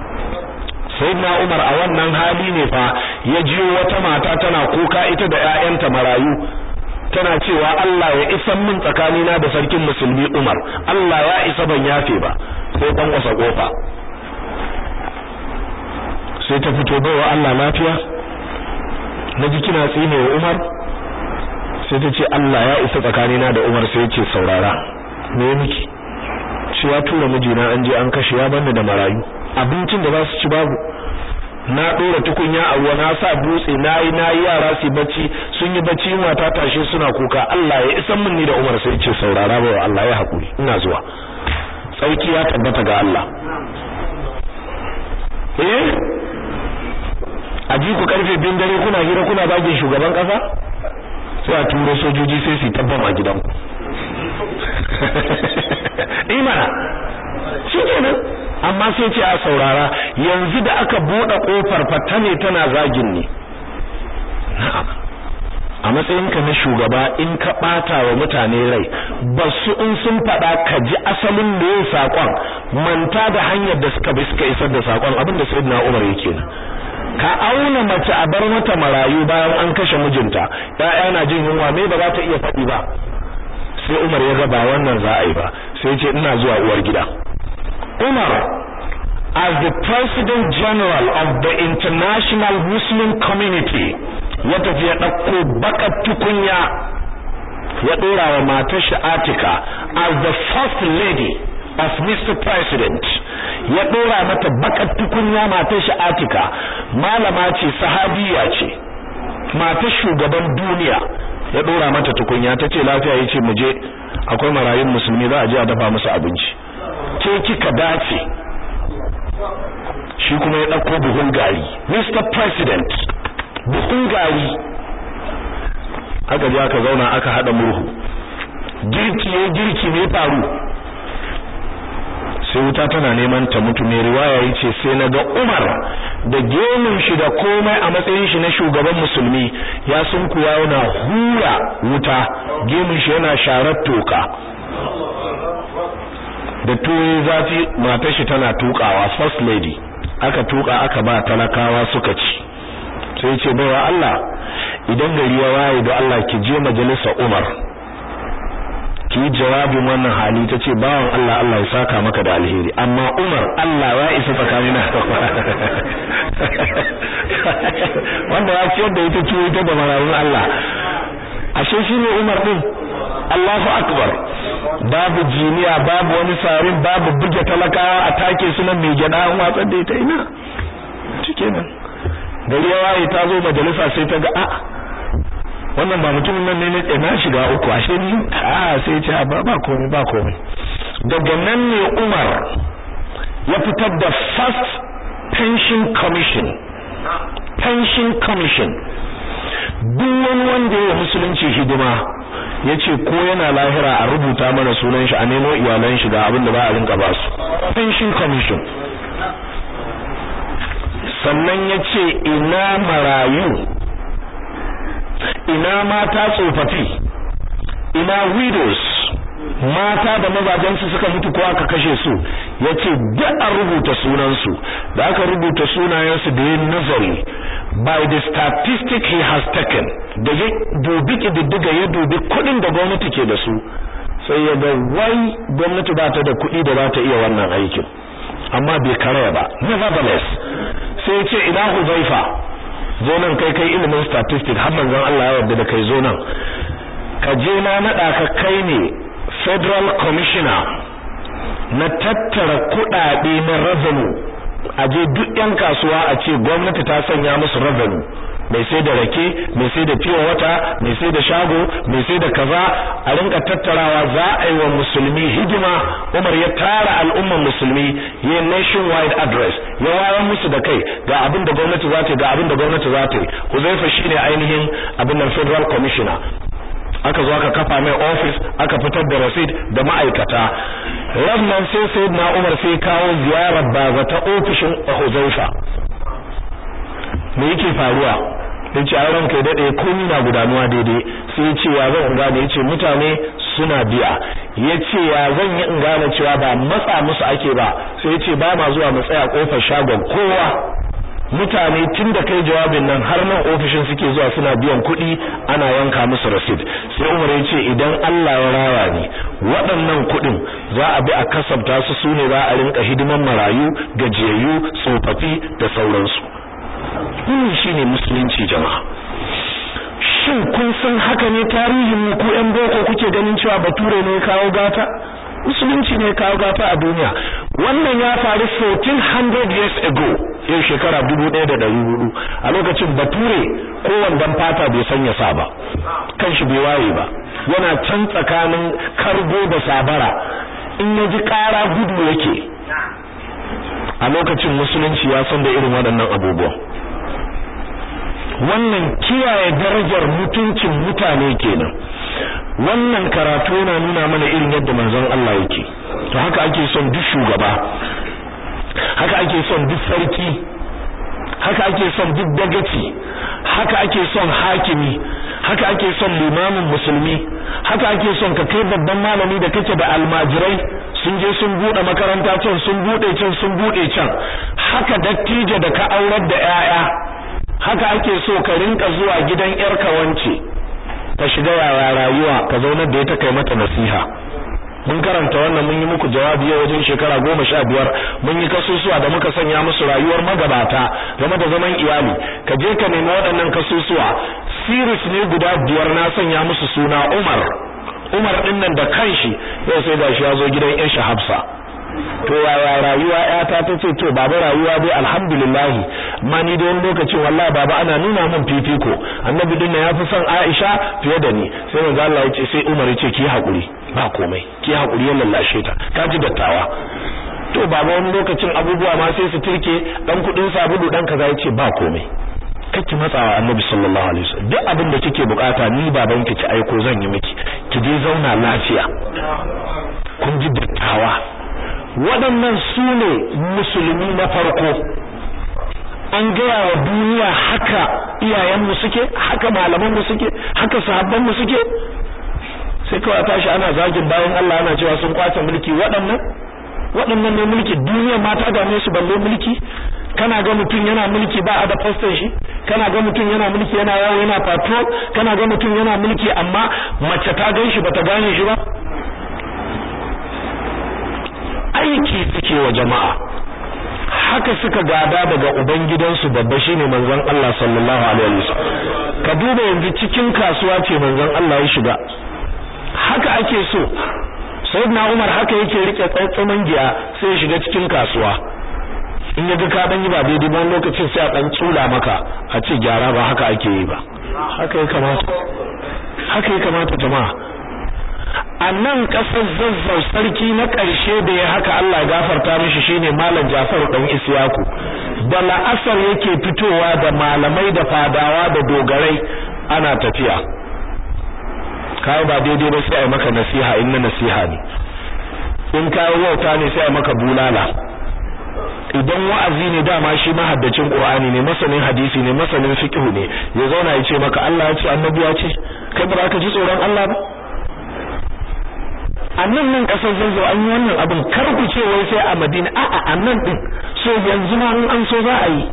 sayyidina Umar a wannan hali ne fa ya jiyo wata mata tana kuka ita da ƴaƴanta marayu tana cewa Allah ya isa min tsakanina da sarkin musulmi Umar Allah ya isa ban yafe ba sai dan wasa kofa sai ta fito bawa Allah lafiya naji kina tsine wa Umar sai ta ce Allah ya isa tsakanina da Umar sai ya ce saurara me miki shi ya tura mijina an je an kashe ya banda da marayu abincin da za su ci babu na dora tukunya a ruwa na sa dutse nayi nayi yara su bacci sun yi bacci yunwa ta tashe suna kuka Allah ya isan min ni da Umar sai ce saurara ba Allah ya hakuri ina zuwa sauki ya tabbata ga Allah eh aji ku karfe bin dare kuna hira kuna bagin shugaban kasa sai a turo sojoji sai su tabban a gidanku imana shi kenan amma sai ce a saurara yanzu da aka bude kofar fata ne tana zagin ne na'am a matsayinka na shugaba in ka bata wa mutane rai ba su in sun fada ka ji asalin da yin sakon manta da hanyar da suka bi suka isar da sakon abin da sayyidina Umar yake ka auna mace a bar mata marayu bayan an kashe mijinta ya'ya na jin yunwa me ba za ta iya faɗi ba sai Umar ya ga ba wannan za a yi ba sai ya ce ina zuwa uwar gida Umar as the President General of the International Muslim Community ya tafi ya ɗauko bakar tukunya ya ɗora wa matar shi Atika as the First Lady of Mr. President ya ɗora mata bakar tukunya matar shi Atika malama ce sahabiya ce matar shugaban duniya ya ɗora mata tukunya ta ce lafiya ya ce muje akwai marayun musulmi za a je a dafa musu abinci ke kika dace shi kuma ya ɗauko buhun gari Mr. President buhun gari aka je aka zauna aka haɗa murhu girki ya girki ne faru sai wuta tana neman ta mutu mai riwaya yace sai naga Umar da gemun shi da komai a matsayin shi na shugaban musulmi ya sunkuwa yana hura wuta gemun shi yana sharar toka da tuwo zafi matar shi tana tukawa first lady aka tuka aka ba talakawa suka ci sai ce baiwa Allah idan gari ya waye da Allah ki je majalisa Umar ki jawabin wannan hali tace bawan Allah Allah ya saka maka da alheri amma Umar Allah ya isa tsakanina wanda ya ce da ita ce ita da mararun Allah ashe shine Umar din Allahu akbar babu jiniya babu wani sarin babu buge talakawa a take su nan mai gyada an watsar da ita ina shikenan gari ya waye ta zo majalisa sai ta ga a'a wannan ba mutumin nan ne ne na shiga uku ashe ni a sai ce ba ba komai ba komai daga nan ne Umar ya fitar da first pension commission pension commission duk wani wanda ya musulunci hidima yace ko yana lahira a rubuta mana sunan shi a nemo iyalan shi ga abin da ba a rinka ba su pension commission sannan yace ina marayu ina mata tsofaffi ina widows mata da mazajensu suka mutu ko aka kashe su yace duk an rubuta sunansu da aka rubuta sunayensu da yin nazari by the statistic he has taken da ya dubi kididdiga ya dubi kudin da gwamnati ke da su sai ya ga wai gwamnati ba ta da kudi da za ta iya wannan aikin amma bai karaya ba nevertheless sai ya ce ina huzaifa zo nan kai kai ilimin statistics har manzon Allah ya yarda da kai zo nan ka je na nada ka kai ne federal commissioner na tattara kudade na revenue a je duk yan kasuwa a ce gwamnati ta sanya musu revenue mai sai da rake mai sai da fiye wata mai sai da shago mai sai da kaza a rinka tattarawa za a yi wa musulmi hidima Umar ya tara al'umman musulmi ya nationwide address ya wayar musu da kai ga abin da gwamnati za ta ga abin da gwamnati za ta yi Huzaifa shine ainihin abin nan federal commissioner aka zo aka kafa mai office aka fitar da receipt da ma'aikata rannan sai sayyidina Umar sai kawo ziyarar baza ta ofishin Huzaifa me yake faruwa yace a ran kai dade komai na gudanuwa daidai sai yace ya zan gane yace mutane suna biya yace ya zan yi in gane cewa ba matsa musu ake ba sai yace ba ma zuwa mu tsaya kofar shagon kowa mutane tun da kai jawabin nan har nan ofishin suke zuwa suna biyan kuɗi ana yanka musu rasid sai Umar ya ce idan Allah ya raya ni waɗannan kuɗin za a bi a kasabta su sune za a rinka hidiman marayu gajiyayyu tsofaffi da sauransu wannan shine musulunci jama'a shin kun san haka ne tarihin mu ku ƴan boko kuke ganin cewa bature ne kawo gata musulunci ne kawo gata a duniya wannan ya faru 1400 years ago yau shekara 1400 a lokacin bature ko wandan fata bai sanya sa ba kanshi bai waye ba yana can tsakanin kargo da sabara in ya ji ƙara gudu yake a lokacin musulunci ya san da irin waɗannan abubuwan wannan kiyaye darajar mutuncin mutane kenan wannan karatu yana nuna mana irin yadda manzon Allah yake to haka ake son duk shugaba haka ake son duk sarki haka ake son duk dagaci haka ake son hakimi haka ake son limamin musulmi haka ake son ka kai babban malami da kake da almajirai sun je sun bude makaranta can sun bude can sun bude can haka dattijo da ka aurar da 'ya'ya haka ake so ka rinka zuwa gidan yarka wance ka shiga yaya rayuwa ka zaunar da ita kai mata nasiha mun karanta wannan mun yi muku jawabi yau wajen shekara goma sha biyar mun yi kasusuwa da muka sanya musu rayuwar magabata game da zaman iyali ka je ka nemi waɗannan kasusuwa series ne guda biyar na sanya musu suna Umar Umar din nan da kanshi yau sai gashi ya zo gidan Aisha Hafsa to yaya rayuwa yata ta ce to baba rayuwa dai alhamdulillah ma ni da wani lokacin wallahi baba ana nuna min fifiko annabi din ya fi son Aisha fiye da ni sai manzo Allah ya ce sai Umar ya ce ki hakuri ba komai ki hakuri ya lallashe ta ka ji dattawa to baba wani lokacin abubuwa ma sai su turke dan kudin sabulu dan kaza ya ce ba komai kake matsawa annabi sallallahu alaihi wasallam duk abin da kike bukata ni baban ki ci aiko zan yi miki ki je zauna lafiya kun ji dattawa waɗannan su ne musulmi na farko an gaya wa duniya haka iyayenmu suke haka malamanmu suke haka sahabbanmu suke sai kawai tashi ana zagin bayan Allah ana cewa sun kwace mulki waɗannan waɗannan ne mulki duniya ma ta dame su balle mulki kana ga mutum yana mulki ba a da faston shi kana ga mutum yana mulki yana yawo yana patrol kana ga mutum yana mulki amma mace ta gan shi bata gane shi ba aiki suke wa jama'a haka suka gada daga ubangidansu babba shine manzon Allah sallallahu alaihi wasallam ka duba yanzu cikin kasuwa ce manzon Allah ya shiga haka ake so sayyidina Umar haka yake rike tsaitsaman giya sai ya shiga cikin kasuwa in ya ga ka dan yi ba daidai ba lokacin sai a dan tsula maka a ce gyara ba haka ake yi ba haka ya kamata haka ya kamata jama'a a nan ƙasar zazzau sarki na ƙarshe da ya haka Allah gafarta mishi shine malam Jafar dan Isyaku da la'asar yake fitowa da malamai da fadawa da dogarai ana tafiya kai ba daidai ba sai ai maka nasiha in na nasiha ne in kai wauta ne sai ai maka bulala idan wa'azi ne dama shi mahaddacin Qur'ani ne masanin hadisi ne masanin fiqh ne ya zauna ya ce maka Allah ya ce annabi ya ce kai ba ka ji tsoron Allah ba a nan nan kasar zanzo an yi wannan abin kar ku ce wai sai a Madina a'a a nan din so yanzu ma in an so za a yi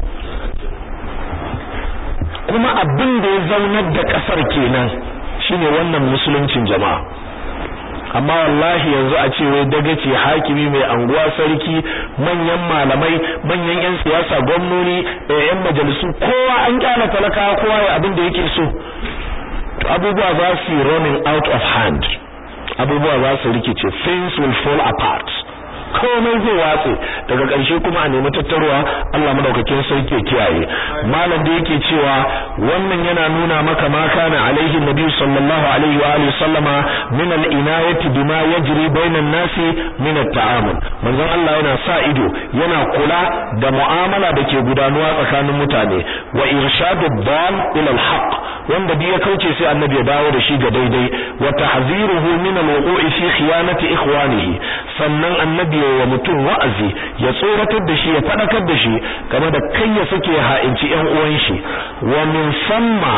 kuma abin da ya zaunar da kasar kenan shine wannan musuluncin jama'a amma wallahi yanzu a ce wai dagaci hakimi mai anguwa sarki manyan malamai manyan yan siyasa gwamnoni yan majalisu kowa an kyala talakawa kowa ya abin da yake so to abubuwa za su running out of hand abubuwa za su rikice things will fall apart komai zai watse daga ƙarshe kuma a nemi tattarwa Allah madaukakin sarki kiyaye malam da yake cewa wannan yana nuna maka ma kana alaihi nabi sallallahu alaihi wa alihi sallama min al-inayati bima yajri bainan nasi min at-ta'amul manzon Allah yana sa ido yana kula da mu'amala da ke gudanuwa tsakanin mutane wa irshadu dal ila al-haq wanda bi ya kauce sai annabi ya dawo da shi ga daidai wa tahziruhu min al-wuqu'i fi khiyanati ikhwanihi sannan annabi wa mutum wa'azi ya tsoratar da shi ya fadakar da shi game da kai ya sake ha'inci ƴan uwan shi wa min samma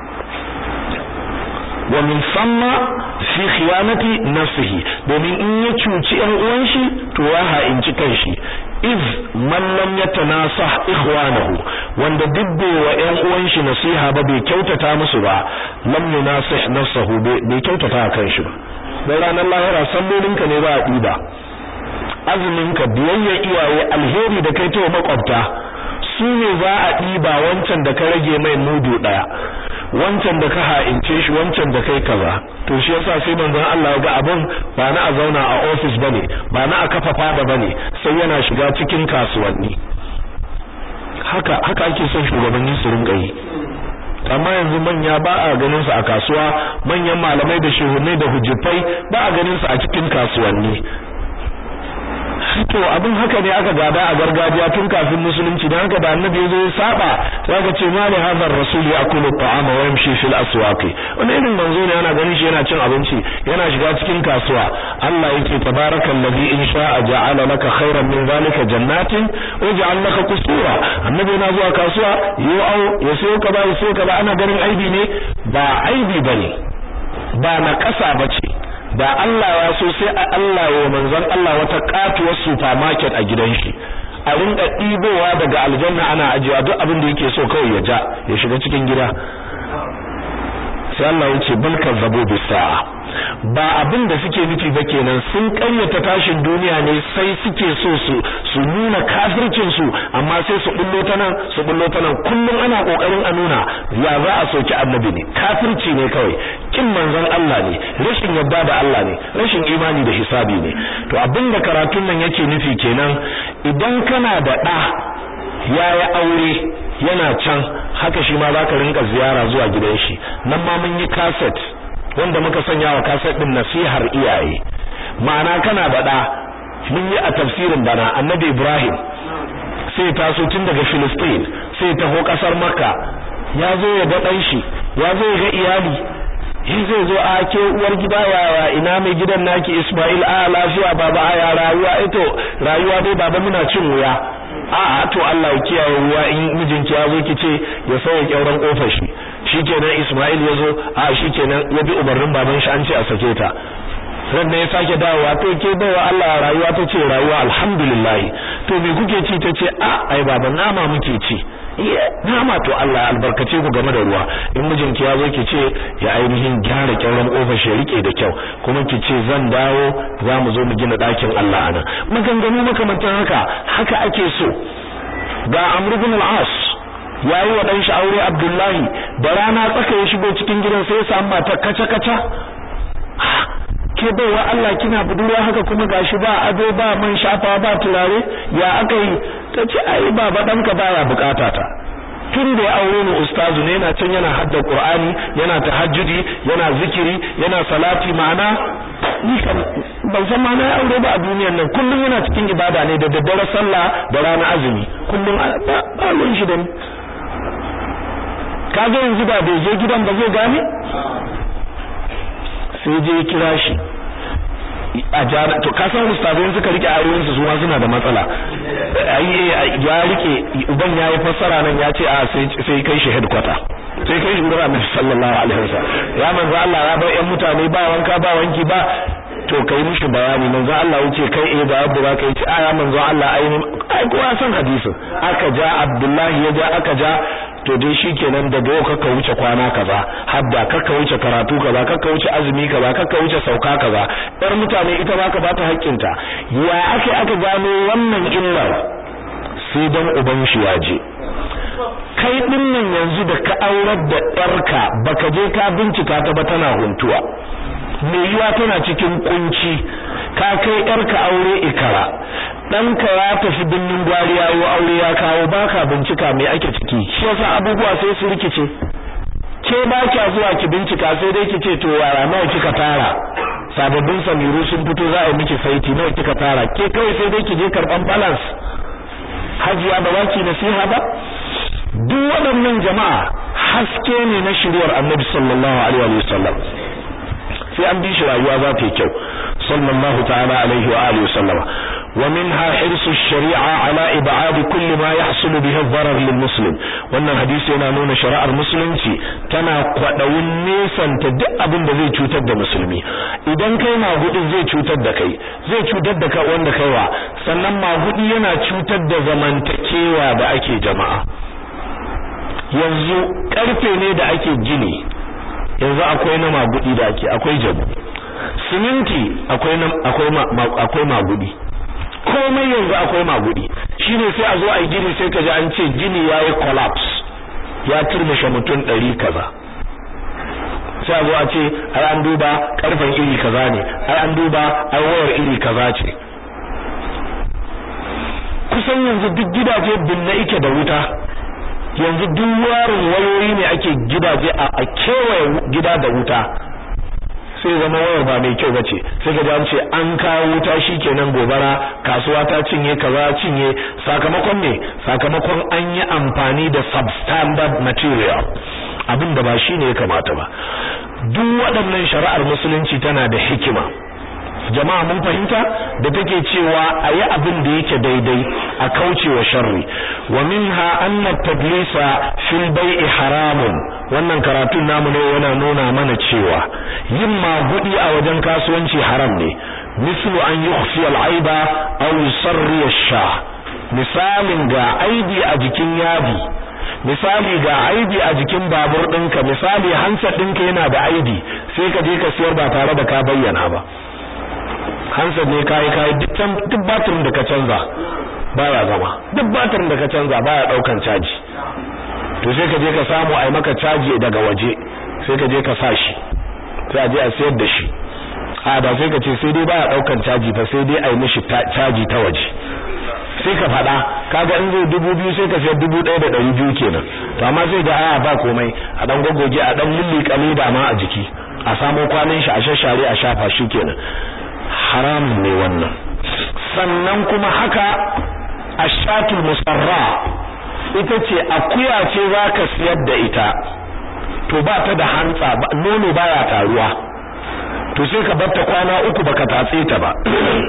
wa min samma fi khiyanati nafsihi domin in ya cuci ƴan uwan shi to ya ha'inci kanshi iz man lam yatanasah ikhwanahu wanda dubbe wa ƴan uwan shi nasiha ba bai kyautata musu ba lam yunasih nafsahu bai kyautata kan shi ba dan ranar lahira sallolinka ne ba a diba azuminka biyayya iyaye alheri da kai ta makwabta su ne za a ɗiba wancan da ka rage mai mudu ɗaya wancan da ka ha'ince shi wancan da kai kaza to shi yasa sai manzon Allah ya ga abin ba na a zauna a office bane ba na a kafa fada bane sai yana shiga cikin kasuwanni haka haka ake son shugabanni su rinka yi amma yanzu manya ba a ganin su a kasuwa manyan malamai da shehunai da hujjifai ba a ganin su a cikin kasuwanni to abin haka ne aka gada a gargajiya tun kafin musulunci dan haka da annabi yazo ya saba zaka ce ma da hadar rasul yakulu ta'ama wa yamshi fil aswaq wannan irin manzo ne yana ganin shi yana cin abinci yana shiga cikin kasuwa Allah yake tabarakallazi in sha'a ja'ala laka khairan min zalika jannatin wa ja'al laka qusura annabi yana zuwa kasuwa yo au ya sayo ka ba ya sayo ka ba ana ganin aibi ne ba aibi bane ba na kasa bace da Allah ya so sai a Allah wa manzon Allah wata katuwar supermarket a gidan shi a rinka ɗibowa daga aljanna ana ajiyewa duk abin da yake so kawai ya ja ya shiga cikin gida sai Allah ya ce bal kazzabu bis sa'a ba abin da suke nufi ba kenan sun ƙaryata tashin duniya ne sai suke so su su nuna kafircin su amma sai su bullo ta nan su bullo ta nan kullum ana kokarin a nuna ya za a soki annabi ne kafirci ne kawai kin manzon Allah ne rashin yadda da Allah ne rashin imani da hisabi ne to abin da karatun nan yake nufi kenan idan kana da ɗa yaya aure yana can haka shi ma zaka rinka ziyara zuwa gidan shi nan ma mun yi cassette wanda muka sanya wa cassette din nasihar iyaye ma'ana kana da da mun yi a tafsirin bana annabi Ibrahim sai taso tun daga Philistine sai taho kasar Makka ya zo ya ga dan shi ya zo ya ga iyali shi zai zo a ke uwar gida yawa ina mai gidan naki Ismail a lafiya baba a ya rayuwa ito rayuwa dai baba muna cin wuya a'a to Allah ya kiyaye ruwa in mijinki ya zo ki ce ya sauya kyauran kofar shi shikenan Ismail ya zo a shikenan ya bi umarnin baban shi an ce a sake ta ran ya sake dawowa to ke bawa Allah rayuwa ta ce rayuwa alhamdulillah to me kuke ci ta ce a ai baba nama muke ci nama to Allah albarkace ku game da ruwa in mijinki ya zo ki ce ya ainihin gyara kyauran kofar shi rike da kyau kuma ki ce zan dawo za mu zo mu gina ɗakin Allah ana maganganu makamantan haka haka ake so ga Amr ibn al-As yayi wa dan shi aure Abdullahi da rana tsaka ya shigo cikin gidan sai ya samu mata kaca kaca ke baiwa Allah kina budurwa haka kuma gashi ba ado ba man shafa ba turare ya aka yi tace ai baba danka baya bukata ta tun da ya aure ni ustazu ne yana can yana hadda qur'ani yana tahajjudi yana zikiri yana salati ma'ana ni kan ban san ma na aure ba a duniyar nan kullum yana cikin ibada ne da daddare sallah da rana azumi kullum ba ba shi da ni kaga yanzu ba bai je gidan ba zai gane sai je kira shi a jana to ka san ustazai suka rike ayoyin su ma suna da matsala ai ya rike uban yayi fassara nan ya ce a sai sai kai shi headquarter sai kai shi gurin Annabi sallallahu alaihi wasallam ya manzo Allah ya bar yan mutane ba wanka ba wanki ba to kai mishi bayani manzo Allah yace kai eh da yadda za ka yi a ya manzo Allah ai ai kowa san hadisin aka ja Abdullahi ya ja aka ja to dai shikenan daga yau kaka wuce kwana kaza hadda kaka wuce karatu kaza kaka wuce azumi kaza kaka wuce sauka kaza yar mutane ita baka bata haƙƙinta ya ake aka gano wannan illar sai dan uban shi ya je kai din nan yanzu da ka aurar da yarka baka je ka bincika ta ba tana huntuwa mai yiwa tana cikin kunci ka kai yarka aure ikara ɗanka ya tafi binnin gwari ya yi aure ya kawo baka bincika mai ake ciki shi yasa abubuwa sai su rikice ke ba kya zuwa ki bincika sai dai ki ce to yara nawa kika tara sababbin samiru sun fito za a yi miki saiti nawa kika tara ke kawai sai dai ki je karban balance hajiya ba ba ki nasiha ba duk waɗannan jama'a haske ne na shiryar annabi sallallahu alaihi wa sallam sai an bi shi rayuwa za ta yi kyau sallallahu ta'ala alaihi wa alihi wasallama ومنها حرص الشريعة على إبعاد كل ما يحصل به الضرر للمسلم wannan hadisi yana nuna shari'ar musulunci tana kwadawin nesanta duk abin da zai cutar da musulmi idan kai magudi zai cutar da kai zai cutar da ka wanda kaiwa sannan magudi yana cutar da zamantakewa da ake jama'a yanzu karfe ne da ake gini yanzu akwai na magudi da ake akwai jabu siminti akwai akwai akwai magudi komai yanzu akwai magudi shine sai a zo a yi gini sai ka ji an ce gini yayi collapse ya turmushe mutum ɗari kaza sai a zo a ce ai an duba karfen iri kaza ne ai an duba ai wayar iri kaza ce kusan yanzu duk gidaje binne ike da wuta yanzu duk warin wayoyi ne ake gidaje a kewaye gida da wuta sai zama wayar ba mai kyau bace sai ka an ce an kawo wuta shikenan gobara kasuwa ta cinye kaza cinye sakamakon ne sakamakon an yi amfani da substandard material abin da ba shine ya kamata ba duk waɗannan shari'ar musulunci tana da hikima jama'a mun fahimta da take cewa a yi abin da yake daidai a kaucewa sharri wa minha anna tadlisa fil bai'i haramun wannan karatun namu ne yana nuna mana cewa yin magudi a wajen kasuwanci haram ne mislu an yukhfi al-aiba aw yusarri ash-sha misalin ga aibi a jikin yadi misali ga aibi a jikin babur ɗinka misali hansa ɗinka yana da aibi sai ka je ka siyar ba tare da ka bayyana ba hansa ne kai kai duk batirin da ka canza baya zama duk batirin da ka canza baya daukan caji to sai ka je ka samu ai maka caji daga waje sai ka je ka sa shi sai a je a sayar da shi a da sai ka ce sai dai baya daukan caji fa sai dai ai mishi caji ta waje sai ka faɗa kaga in zai dubu biyu sai ka sayar dubu ɗaya da ɗari biyu kenan to amma sai ga aya ba komai a dan gogoge a dan lulli da ma a jiki a samo kwanin shi a shashare a shafa shi kenan haramun ne wannan sannan kuma haka ashatul musarra ita ce akuya ce zaka siyar da ita to ba ta da hantsa nono baya taruwa to sai ka bar ta kwana uku baka tatse ta ba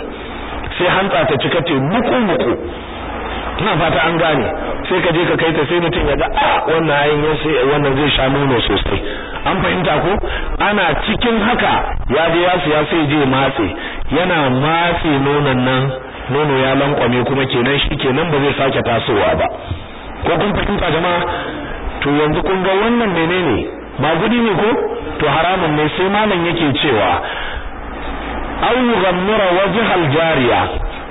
sai hantsa ta cika te muku muku ina fata an gane sai ka je ka kai ta sai mutum ya ga ah wannan ayin sai wannan zai sha nono sosai an fahimta ko ana cikin haka ya je ya siya sai je matse yana matse nonon nan nono ya lankwame kuma kenan shi kenan ba zai sake tasowa ba ko kun fahimta jama'a to yanzu kun ga wannan menene ba gudi ne ko to haramun ne sai malam yake cewa aw yughammira wajhal jariya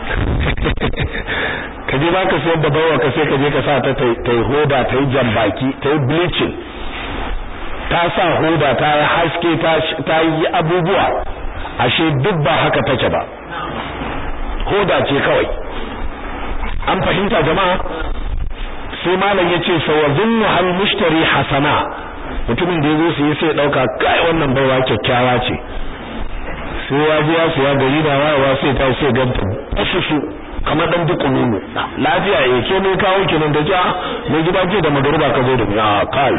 ka je baka sayar da bawa ka sai ka je ka sa ta ta hoda ta yi jambaki ta yi bleaching ta sa hoda ta yi haske ta yi abubuwa ashe duk ba haka take ba hoda ce kawai an fahimta jama'a sai malam yace fa wazunnu hal mushtari hasana mutumin da yazo sai sai dauka kai wannan baiwa kyakkyawa ce sai ya ji ya siya gari da wayewa sai ta sai ganta asusu kamar dan duk nono lafiya eh ke ne kawo kinan da ja mai gida ke da magaruba ka zo da ya kai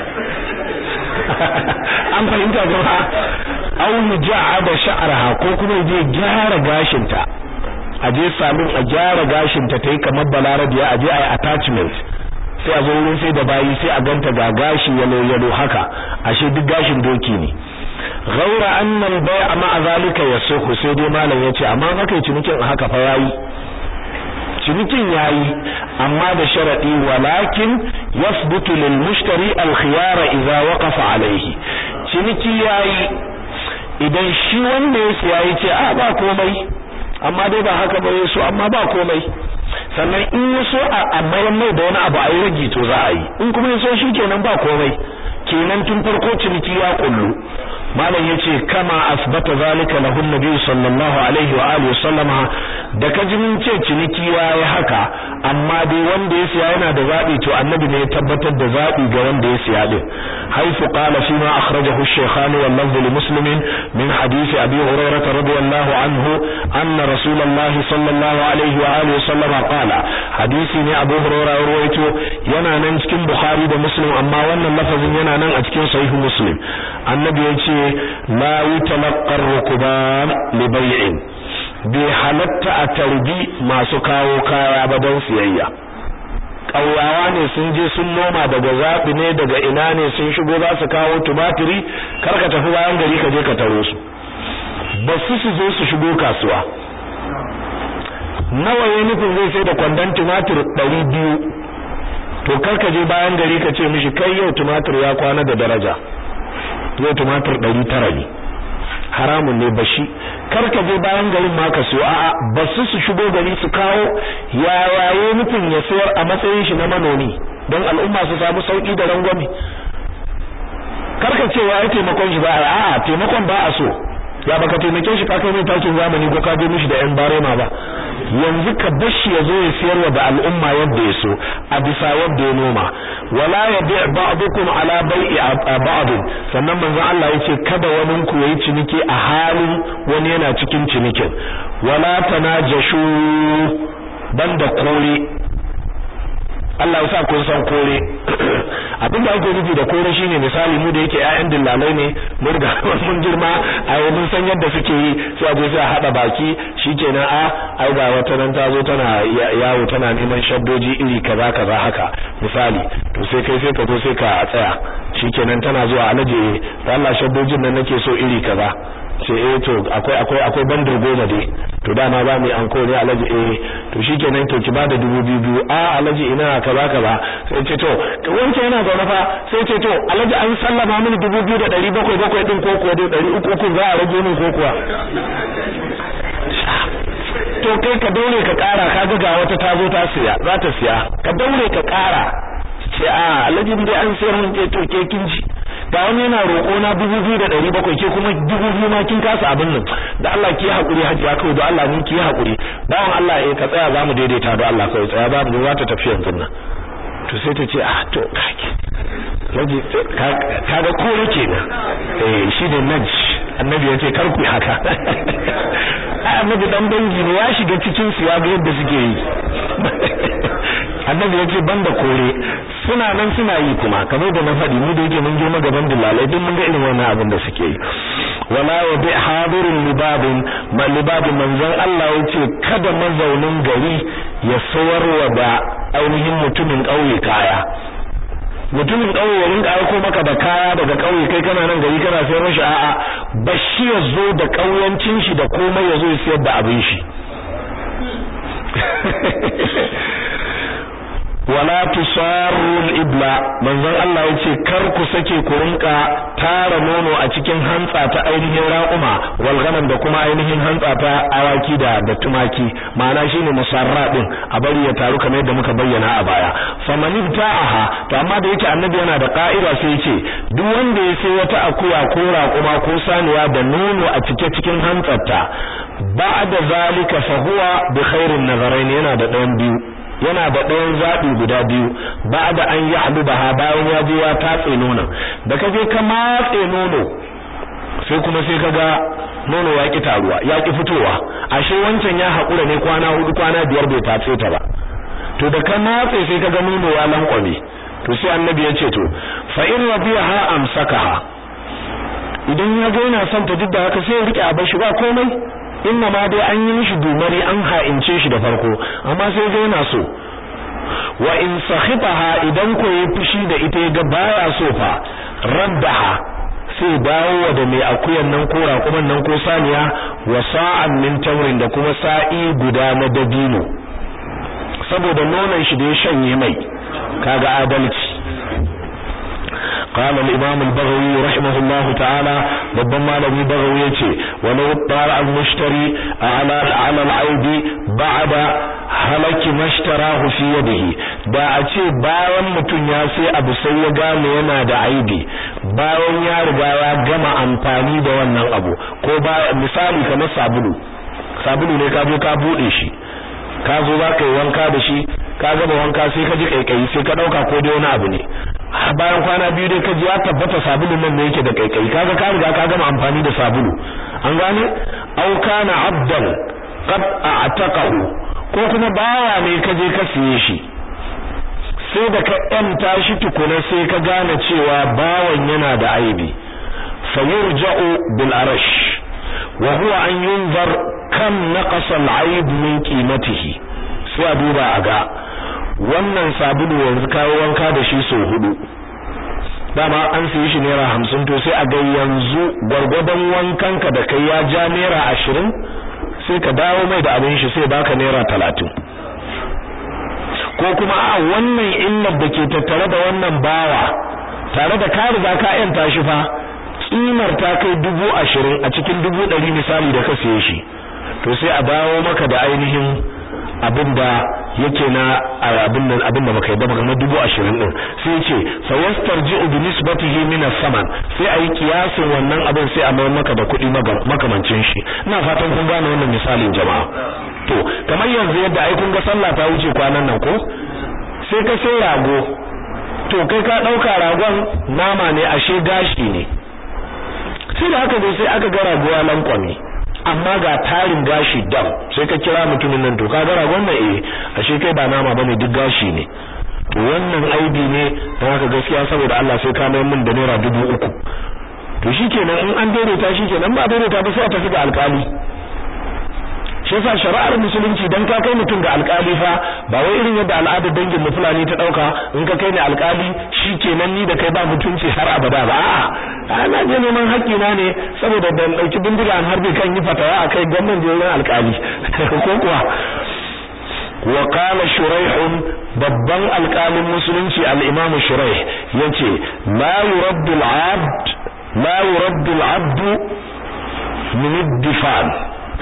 an fahimta jama'a aw yuja'ada sha'raha ko kuma je gyara gashinta a je salon a gyara gashinta tayi kamar balarabiya a je ayi attachment sai a zo wurin sai da bayi sai a ganta ga gashi yalo yalo haka ashe duk gashin doki ne ghaura anna al-bay'a ma'a zalika yasuhu sai dai malam yace amma haka yi cinikin haka fa yayi cinikin yayi amma da sharadi walakin yasbutu lil mushtari al-khiyara idza waqafa alayhi ciniki yayi idan shi wanda ya siya yace a ba komai amma dai ba haka ba yaso amma ba komai sannan in yaso a mayar mai da wani abu a yi ragi to za a yi in kuma yaso shi kenan ba komai kenan tun farko ciniki ya kullu malam yace kama asbata zalika lahu nabi sallallahu alaihi wa alihi sallama da kaji mun ce ciniki yayi haka amma dai wanda ya siya yana da zabi to annabi ne ya tabbatar da zabi ga wanda ya siya din haifu qala fi ma akhrajahu ash-shaykhani wal lafz li muslim min hadith abi hurairah radiyallahu anhu anna rasulullah sallallahu alaihi wa alihi sallama qala hadisi ne abu hurairah rawaito yana nan cikin bukhari da muslim amma wannan lafazin yana nan a cikin sahih muslim annabi yace la yutalaqqa ar-rukban li bay'in bai halatta a tarbi masu kawo kaya ba don siyayya ƙauyawa ne sun je sun noma daga zaɓi ne daga ina ne sun shigo za su kawo tumatiri kar ka tafi bayan gari ka je ka taro su ba su su zo su shigo kasuwa nawa ya nufin zai sai da kwandon tumatir ɗari biyu to kar ka je bayan gari ka ce mishi kai yau tumatir ya kwana da daraja yau tumatir ɗari tara ne haramun ne bashi kar ka je bayan garin ma ka siyo a'a ba su su shigo gari su kawo ya waye mutum ya sayar a matsayin shi na manomi don al'umma su samu sauki da rangwame kar ka ce wai taimakon shi ba a'a taimakon ba a so ya baka taimake shi ka kai mai takin zamani ko ka je mishi da yan barema ba yanzu ka bashi ya zo ya siyarwa da al'umma yadda ya so a bisa yadda ya noma wala yabi' ba'dukum ala bai'i ba'd sannan manzon Allah yace kada wani ku yayi ciniki a halin wani yana cikin cinikin wala tanajashu banda kore Allah ya sa kun san kore abin da ake nufi da kore shine misali mu da yake ƴaƴan dillalai ne mun riga mun girma a mun san yadda suke yi sai a je sai a hada baki shikenan a ai ga wata nan ta zo tana yawo tana neman shaddoji iri kaza kaza haka misali to sai kai sai ka zo sai ka tsaya shikenan tana zuwa alaje da Allah shaddojin nan nake so iri kaza ce eh to akwai akwai akwai bandar goma dai to dama za mu yi anko ne alaji eh to shikenan to ki bada dubu biyu biyu a alaji ina kaza kaza sai ce to wancan yana zaune fa sai ce to alaji an sallama mini dubu biyu da ɗari bakwai bakwai din ko kuwa dai ɗari uku uku za a rage min ko kuwa to kai ka daure ka ƙara ka ga wata ta zo ta siya za ta siya ka daure ka ƙara ce a alaji dai an sayar mun ce to ke kin ji ga wani yana roƙo na dubu biyu da ɗari bakwai ke kuma dubu biyu ma kin kasa abin nan da Allah ki haƙuri hajiya kawai da Allah ni ki haƙuri bawan Allah eh ka tsaya za mu daidaita da Allah kawai tsaya za mu za ta tafi yanzu nan to sai ta ce ah to kake laji kaga kore kenan eh shi da naj annabi ya ce kar ku haka annabi dan dangi ne ya shiga cikin su ya ga yadda suke yi annabi ya ce banda kore suna nan suna yi kuma kamar da na faɗi mu da yake mun girma gaban dillalai duk mun ga irin wannan abin da suke yi wala wa bi hadirun libabin ma libabin manzon Allah ya ce kada mazaunin gari ya sawarwa da ainihin mutumin ƙauye kaya mutumin ƙauye ya rinka aiko maka da kaya daga ƙauye kai kana nan gari kana sayar mishi a'a bashi ya zo da ƙauyancin shi da komai ya zo ya sayar da abin shi wala tusarrul ibla manzon Allah yace kar ku sake ku rinka tara nono a cikin hantsa ta ainihin raƙuma wal ghanam da kuma ainihin hantsa ta awaki da da tumaki ma'ana shine musarra din a bari ya taru kamar yadda muka bayyana a baya faman ta'aha to amma da yake annabi yana da ka'ida sai yace duk wanda ya sai wata akuya ko raƙuma ko saniya da nono a cike cikin hantsarta ba'da zalika fa huwa bi khairin nazarain yana da ɗayan biyu yana da ɗayan zaɓi guda biyu ba da an yi halubaha bayan ya je ya tatse nonon da ka je ka matse nono sai kuma sai ka ga nono ya ƙi taruwa ya ƙi fitowa ashe wancan ya haƙura ne kwana hudu kwana biyar bai tatse ta ba to da ka matse sai ka ga nono ya lankwame to sai annabi ya ce to fa in rabiha amsakaha idan ya ga yana son ta duk da haka sai ya rike a bashi ba komai inna ma dai an yi mishi dumari an ha'ince shi da farko amma sai ga yana so wa in sahibaha idan ko yi fushi da ita ga baya so fa raddaha sai dawo da mai akuyan nan ko raƙuman nan ko saniya wa sa'an min tamrin da kuma sa'i guda na dabino saboda nonon shi da ya shanye mai kaga adalci قال الإمام البغوي رحمه الله تعالى babban malami bagawi yace walau tara al-mushtari ala ala al-aib ba'da halaki mashtarahu fi yadihi da a ce bayan mutum ya sai abu sai ya gane yana da aibi bayan ya riga ya gama amfani da wannan abu ko ba misali kamar sabulu sabulu ne ka zo ka bude shi ka zo za ka yi wanka da shi ka gama wanka sai ka ji kaikayi sai ka dauka ko dai wani abu ne bayan kwana biyu dai ka ji ya tabbata sabulun nan ne yake da kaikayi kaga ka riga ka gama amfani da sabulu an gane aw kana abdan qad a'taqahu ko kuma bawa ne ka je ka siye shi sai da ka yanta shi tukuna sai ka gane cewa bawan yana da aibi fayurja'u bil arash wa huwa an yunzar kam naqasa al-aib min qimatihi sai a duba a ga wannan sabulu yanzu kawo wanka da shi so hudu dama an siye shi naira hamsin to sai a ga yanzu gwargwadon wankanka da kai ya ja naira ashirin sai ka dawo mai da abin shi sai baka naira talatin ko kuma a wannan illar da ke tattare da wannan bawa tare da ka riga ka yanta shi fa kimar ta kai dubu ashirin a cikin dubu ɗari misali da ka siye shi to sai a dawo maka da ainihin abin da yake na abin nan abin da baka yi ba kamar dubu ashirin din sai ce fa yastarji'u bi nisbatihi min as-saman sai ayi kiyasin wannan abin sai a mayar maka da kuɗi makamancin shi ina fatan kun gane wannan misalin jama'a to kamar yanzu yadda ai kun ga sallah ta wuce kwanan nan ko sai ka sai rago to kai ka dauka ragon nama ne ashe gashi ne sai da haka dai sai aka ga rago ya lankwame amma ga tarin gashi dam sai ka kira mutumin nan to ka ga ragon nan eh ashe kai ba nama bane duk gashi ne to wannan aibi ne don haka gaskiya saboda Allah sai ka mai min da naira dubu uku to shikenan in an daidaita shikenan ba daidaita ba sai a tafi ga alkali shi yasa shari'ar musulunci dan ka kai mutum ga alkali fa ba wai irin yadda al'adar dangin mu fulani ta dauka in ka kai ni alkali shikenan ni da kai ba mutunci har abada ba a'a ana je neman haƙƙi na ne saboda ban dauki bindiga an harbe kan yi fatawa akai gwamnan jerin alkali ko kuwa wa qala shuraih babban alkalin musulunci al-imam shuraih yace la yuraddu al-abd la yuraddu al-abd min ad-difan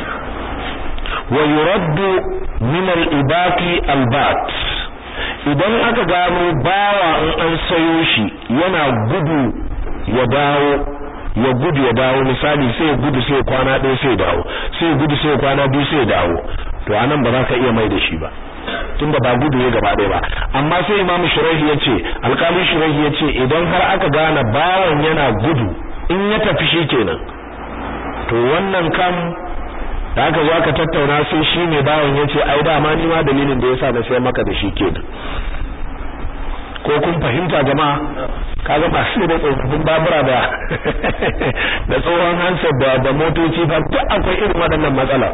wa yuraddu min al-ibati al-bat idan aka gano bawa in an sayo shi yana gudu ya dawo ya gudu ya dawo misali sai gudu sai kwana ɗaya sai dawo sai gudu sai kwana biyu sai dawo to anan ba za ka iya mai da shi ba tunda ba gudu ya gaba ɗaya ba amma sai imamu shurahi ya ce alƙalin shurahi ya ce idan har aka gane bawan yana gudu in ya tafi shi kenan to wannan kam da aka zo aka tattauna sai shi ne bawan ya ce ai dama ni ma dalilin da yasa na sai maka da shi kenan ko kun fahimta jama'a kaga ba sai da tsofaffin babura da da tsohon hansar da da motoci ba duk akwai irin waɗannan matsala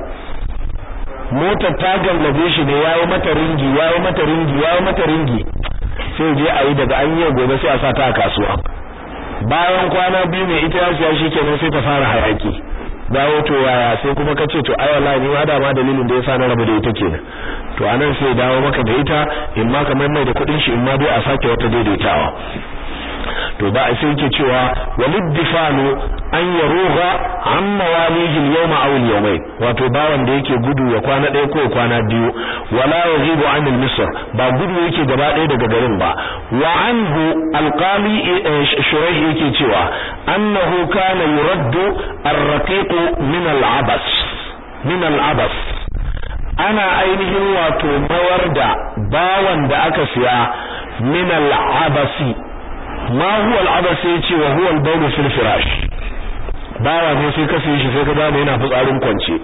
motar ta gallabe shi ne yayi mata ringi yayi mata ringi yayi mata ringi sai je a yi daga an yi gobe sai a sa ta a kasuwa bayan kwana biyu mai ita ya siya shi kenan sai ta fara hayaki dawo to yaya sai kuma ka ce to ai wallahi ni ma da ma dalilin da yasa na rabu da ita kenan to anan sai dawo maka da ita in ma kamar mai da kudin shi in ma dai a sake wata daidaitawa to ba sai yake cewa walid difanu an yaruga an mawalihi al-yawma aw al-yawmayn wato bawan da yake gudu ya kwana ɗaya ko kwana biyu wala yaghibu an al-misr ba gudu yake gaba ɗaya daga garin ba wa anhu al-qali shuraih yake cewa annahu kana yuraddu ar-raqiq min al-abas min al-abas ana ainihin wato mawar da bawan da aka siya min al-abasi ma huwa al-abas yace wa huwa al-bawl fil firash bawa ne sai ka sai shi sai ka gane yana fitsarin kwance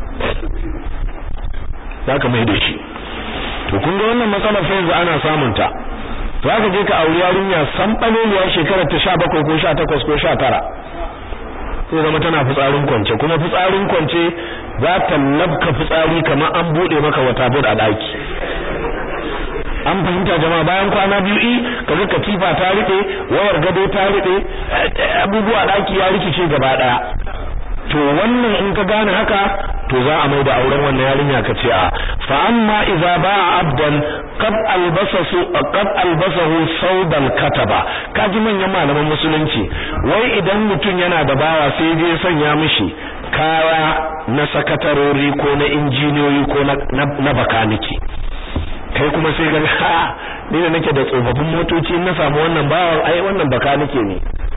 zaka mai da shi to kun ga wannan matsalar fa yanzu ana samun ta to zaka je ka auri yarinya san baleliya shekarar ta 17 ko 18 ko 19 sai zama tana fitsarin kwance kuma fitsarin kwance za ta labka fitsari kamar an bude maka wata bud a daki an fahimta jama'a bayan kwana biyu i kaga katifa ta rike wayar gado ta rike abubuwa daki ya rikice gaba daya to wannan in ka gane haka to za a mai da auren wannan yarinya ka ce a fa amma idza ba'a abdan qad albasahu qad albasahu sawdal kataba kaji manyan malaman musulunci wai idan mutum yana da bawa sai je sanya mishi kaya na sakatarori ko na injiniyoyi ko na, na bakaniki kai kuma sai ga ha ni da nake da tsofaffin motoci in na samu wannan bawan ai wannan baka nake ne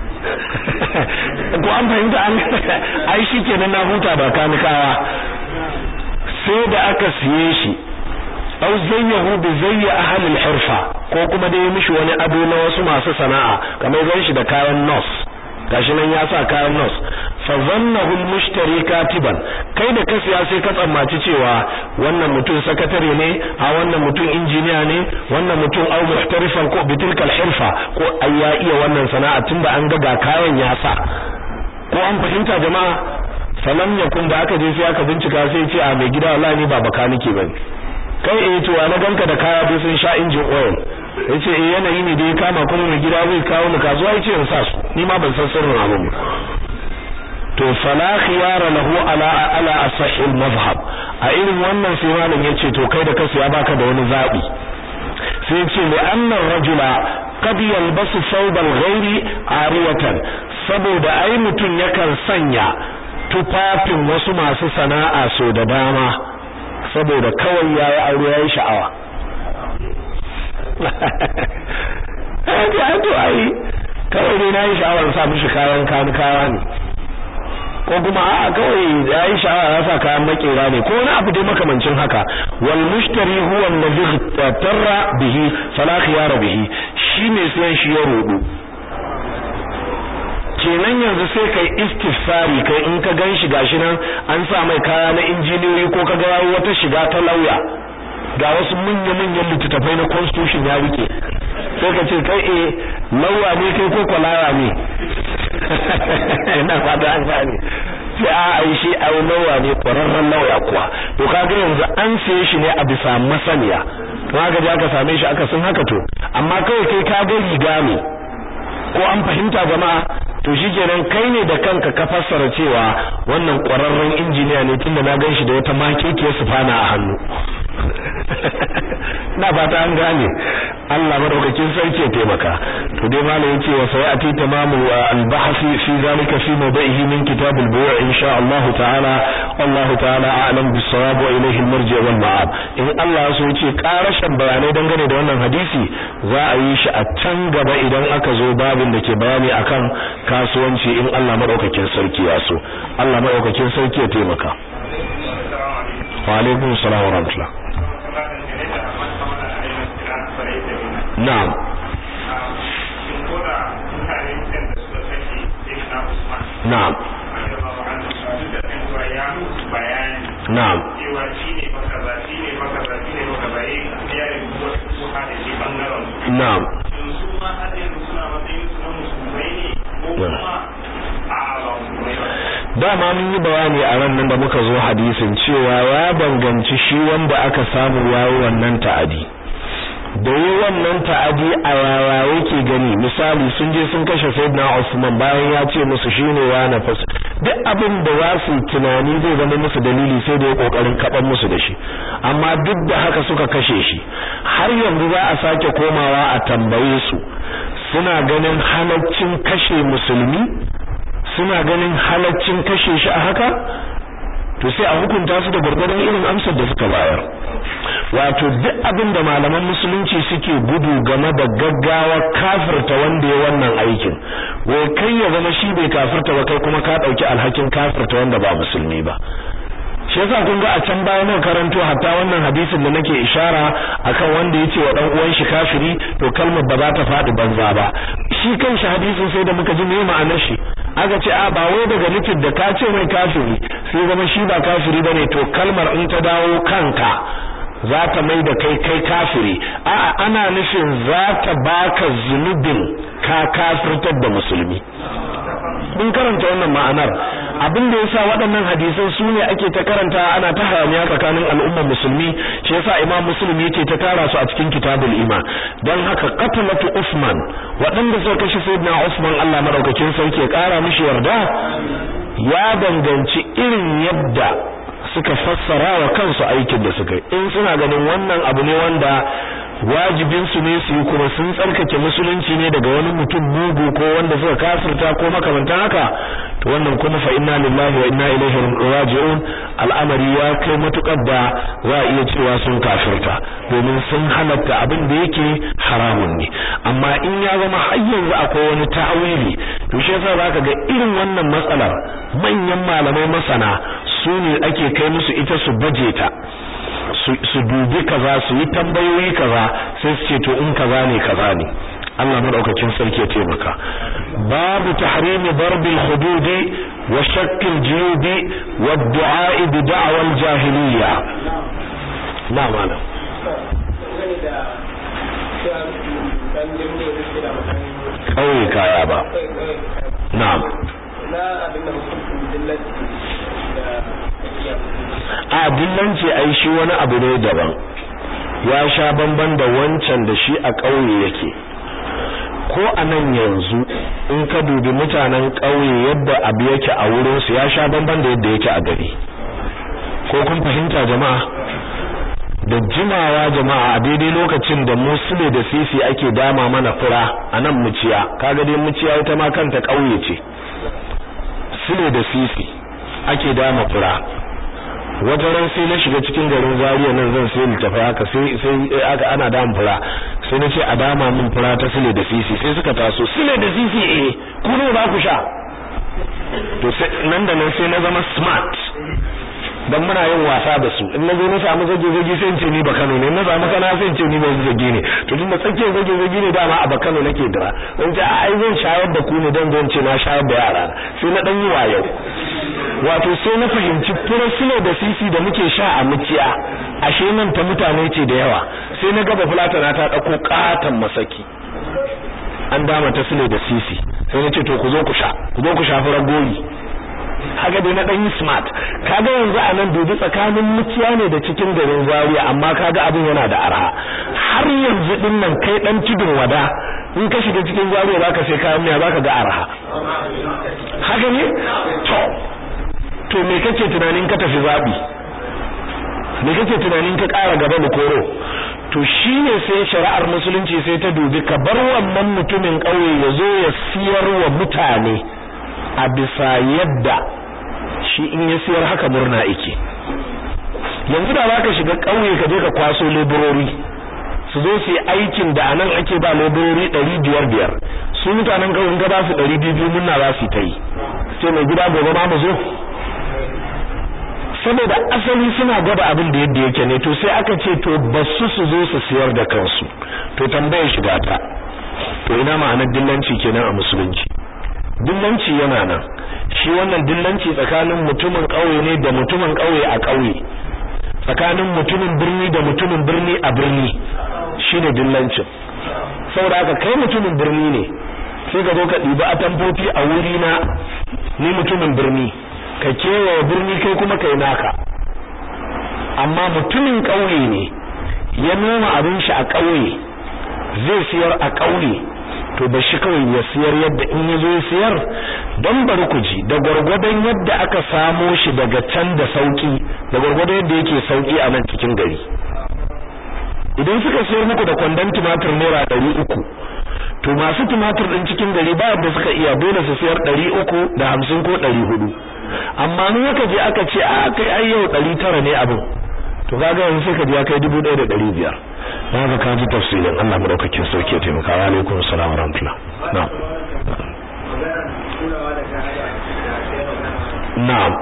ko an fahimta an ai shikenan na huta ba kanikawa sai da aka siye shi aw zayyahu bi zayyi ahli al-hirfa ko kuma dai mishi wani ado na wasu masu sana'a kamar gan shi da kayan nos gashi nan ya sa kayan nos fa zannahu al-mushtari katiban kai da ka siya sai ka tsammaci cewa wannan mutum sakatare ne a wannan mutum injiniya ne wannan mutum au muhtarifan ko bitilkal hirfa ko ai ya iya wannan sana'a tunda an ga ga kayan ya sa ko an fahimta jama'a falam yakun da aka je sai aka bincika sai ce a mai gida wallahi ni ba bakanike bane kai eh to na ganka da kaya dai sun sha injin oil yace eh yanayi ne da ya kama kuma mai gida zai kawo ni kasuwa yace in sa su ni ma ban san sirrin abin to fala khiyara lahu ala ala asahil mazhab a irin wannan sai malam yace to kai da kasu ya baka da wani zabi sai yace li anna rajula qad yalbasu thawbal ghairi ariyatan saboda ai mutun yakan sanya tufafin wasu masu sana'a so da dama saboda kawai yayi aure yayi sha'awa ai to ai kawai dai nayi sha'awar sa mishi kayan kan kaya ne ko kuma a'a kawai yayi sha'awa ya sa kayan makera ne ko wani abu dai makamancin haka wal mushtari huwa alladhi tarra bihi fala khiyara bihi shine sai shi ya rudu kenan yanzu sai kai istifsari kai in ka ganshi gashi nan an sa mai kaya na injiniyoyi ko ka ga wata shiga ta lauya ga wasu manya-manyan littattafai na constitution ya rike sai ka ce kai eh lauya ne kai ko kwalaya ne ina fata an gane sai a ai shi ai lauya ne kwararren lauya kuwa to kaga yanzu an siye shi ne a bisa masaniya to haka je aka same shi aka sun haka to amma kawai kai ka ga riga ne ko an fahimta jama'a to shikenan kai ne da kanka ka fassara cewa wannan kwararren injiniya ne tunda na gan shi da wata makekiyar sufana a hannu na fata an gane Allah madaukakin sarki ya taimaka to dai malam yace wa sayati tamamu al-bahth fi zalika fi mawdihi min kitab al-buyu' insha Allah ta'ala Allah ta'ala a'lam bis-sawab wa ilayhi al-marji' wal ma'ab in Allah so yace karashin bayanai dangane da wannan hadisi za a yi shi a can gaba idan aka zo babin da ke bayani akan kasuwanci in Allah madaukakin sarki ya so Allah madaukakin sarki ya taimaka wa alaikum assalam wa rahmatullah na'am na'am na'am na'am dama mun yi bayani a ran nan da muka zo hadisin cewa ya danganci shi wanda aka samu yayi wannan ta'adi da yi wannan ta'adi a yaya yake gani misali sun je sun kashe Sayyidina Usman bayan ya ce musu shine wa nafas duk abin da za su tunani zai zama musu dalili sai da ya kokarin kaban musu da shi amma duk da haka suka kashe shi har yanzu za a sake komawa a tambaye su suna ganin halaccin kashe musulmi suna ganin halaccin kashe shi a haka to sai a hukunta su da gurgurdan irin amsar da suka bayar wato duk abin da malaman musulunci suke gudu game da gaggawa kafirta wanda ya wannan aikin wai kai ya zama shi bai kafirta ba kai kuma ka dauki alhakin kafirta wanda ba musulmi ba shi yasa kun ga a can baya mun karanto hatta wannan hadisin da nake ishara akan wanda yace wa dan uwan shi kafiri to kalmar ba za ta fadi banza ba shi kanshi hadisin sai da muka ji me ma'anar shi aka ce a ba wai daga nufin da ka ce mai kafiri sai zama shi ba kafiri bane to kalmar in ta dawo kanka za ta mai da kai kai kafiri a'a ana nufin za ta baka zunubin ka kafirtar da musulmi mun karanta wannan ma'anar abin da yasa waɗannan hadisan su ne ake ta karanta ana ta hayaniya tsakanin al'ummar musulmi shi yasa imam muslim yake ta tara su a cikin kitabul iman dan haka qatlatu usman waɗanda suka kashe sayyidina usman Allah madaukakin sarki ya ƙara mishi yarda ya danganci irin yadda suka fassara wa kansu aikin da suka yi in suna ganin wannan abu ne wanda wajibin su ne su yi kuma sun tsarkake musulunci ne daga wani mutum mugu ko wanda suka kafirta ko makamantan haka to wannan kuma fa inna lillahi wa inna ilaihi raji'un al'amari ya kai matukar da za a iya cewa sun kafirta domin sun halatta abin da yake haramun ne amma in ya zama har yanzu akwai wani ta'awili to shi yasa zaka ga irin wannan matsalar manyan malamai masana su ne ake kai musu ita su baje ta su dubi kaza su yi tambayoyi kaza sai su ce to in kaza ne kaza ne Allah madaukakin sarki ya taimaka babu tahrimi darbil hududi wa shakkil jiyubi wa du'a bi da'wal jahiliya na malam kawai kaya ba na'am na abin da hukuncin dillaci a dillanci ai shi wani abu ne daban ya sha bamban da wancan da shi a ƙauye yake ko a nan yanzu in ka dubi mutanen ƙauye yadda abu yake a wurinsu ya sha bamban da yadda yake a gari ko kun fahimta jama'a da jimawa jama'a a daidai lokacin da musule da sisi ake dama mana fura a nan muciya kaga dai muciya ita ma kanta ƙauye ce sule da sisi ake dama fura wata ran sai na shiga cikin garin Zaria nan zan sai littafi haka sai sai aka ana dama fura sai na ce a dama min fura ta sule da sisi sai suka taso sule da sisi eh ku ne ba ku sha to sai nan da nan sai na zama smart dan muna yin wasa da su in nazo na samu zage zage sai in ce ni ba Kano ne na samu kana sai in ce ni ba zage ne to tunda tsakiyar zage zage ne dama a Bakano nake dira dan ce a ai zan shayar da ku ne dan zan ce na shayar da yara sai na dan yi wayo wato sai na fahimci fura silo da sisi da muke sha a muciya ashe nan ta mutane ce da yawa sai na gaba fulatana ta dauko katan masaki an dama ta silo da sisi sai na ce to ku zo ku sha ku zo ku sha fura goyi haka dai na dan yi smart kaga yanzu a nan dubi tsakanin muciya ne da cikin garin Zaria amma kaga abin yana da arha har yanzu din nan kai dan tudun wada in ka shiga cikin Zaria zaka sai kayan miya zaka ga arha haka ne to to me kake tunanin ka tafi zabi me kake tunanin ka ƙara gaba da koro to shine sai shari'ar musulunci sai ta dubi ka bar wannan mutumin ƙauye ya zo ya siyar wa mutane a bisa yadda shi in ya siyar haka murna yake yanzu da zaka shiga ƙauye ka je ka kwaso leburori su zo su yi aikin da anan ake ba leburori ɗari biyar biyar su mutanen ƙauyen ga ba su ɗari biyu murna za su ta yi sai mai gida gobe ma mu zo saboda asali suna gwada abin da yadda yake ne to sai aka ce to basu su zo su siyar da kansu to tambayar shiga ta to ina ma'anar dillanci kenan a musulunci dillanci yana nan shi wannan dillanci tsakanin mutumin ƙauye ne da mutumin ƙauye a ƙauye tsakanin mutumin birni da mutumin birni a birni shine dillancin saboda haka kai mutumin birni ne sai ka zo ka ɗibi atamfofi a wuri na ni mutumin birni ka kewaye birni kai kuma kai naka amma mutumin ƙauye ne ya noma abin shi a ƙauye zai siyar a ƙauye to ba shi kawai ya siyar yadda in ya zo ya siyar don bari ku ji da gwargwadon yadda aka samo shi daga can da sauki da gwargwadon yadda yake sauki a nan cikin gari idan suka siyar muku da kwandon tumatir naira ɗari uku to masu tumatir ɗin cikin gari ba yadda suka iya dole su siyar ɗari uku da hamsin ko ɗari hudu amma in aka je aka ce a kai ai yau ɗari tara ne abin to kaga yanzu sai ka ji ya kai dubu ɗaya da ɗari biyar na haka ka ji tafsirin Allah madaukakin sauke taimaka wa alaikum salam wa rahmatullah na'am na'am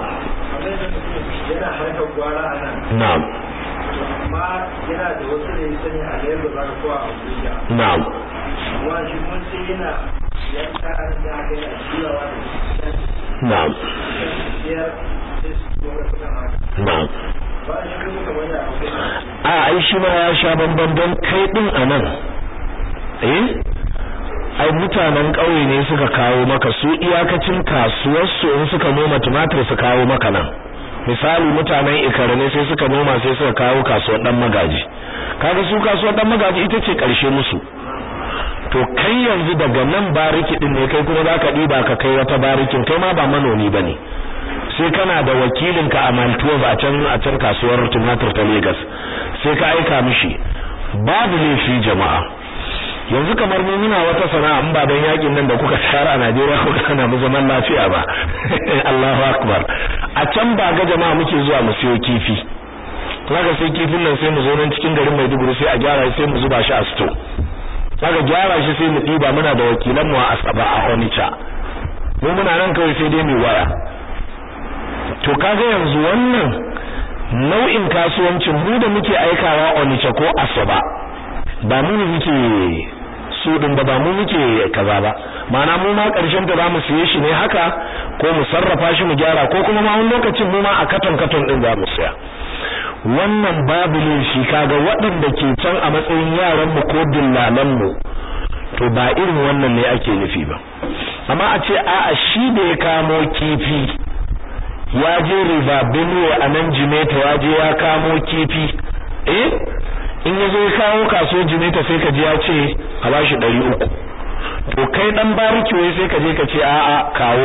na'am amma yana da wasu da ya sani a Lagos ba ko a Abuja na'am wa shi mun sai yana yanka an da ga yana jiyawa da na'am biyar sai su zo da kuɗin haka na'am ba shi kuma kamar ya akwai a ai shi ma ya sha bamban don kai din anan eh ai mutanen ƙauye ne suka kawo maka su iyakacin kasuwarsu in suka noma tumatir su kawo maka nan misali mutanen ikare ne sai suka noma sai suka kawo kasuwar dan magaji kaga su kasuwar dan magaji ita ce karshe musu to kai yanzu daga nan bariki din ne kai kuma zaka diba ka kai wata barikin kai ma ba manomi bane sai kana da wakilinka a Maltuwa a can a can kasuwar tumatir ta Lagos sai ka aika mishi babu laifi jama'a yanzu kamar mu muna wata sana'a in ba dan yakin nan da kuka tsara a Najeriya ko kana mu zaman lafiya ba Allahu akbar a can ba ga jama'a muke zuwa mu siyo kifi kaga sai kifin nan sai mu zo nan cikin garin Maiduguri sai a gyara sai mu zuba shi a store kaga gyara shi sai mu diba muna da wakilan mu a Asaba a Onitsha mu muna nan kawai sai dai mu waya to kaga yanzu wannan nau'in kasuwancin mu da muke aikawa Onitsha ko Asaba ba mu ne muke su din ba ba mu muke kaza ba ma'ana mu ma karshen ta zamu siye shi ne haka ko mu sarrafa shi mu gyara ko kuma ma wani lokacin mu ma a katon katon din za mu siya wannan babu ne shi kaga waɗanda ke can a matsayin yaran mu ko dillalan mu to ba irin wannan ne ake nufi ba amma a ce a'a shi da ya kamo kifi ya je river benue a nan jimeta ya je ya kamo kifi eh in ya zo ya kawo kaso jimeta sai ka ji ya ce a bashi ɗari uku to kai dan bariki wai sai ka je ka ce a'a kawo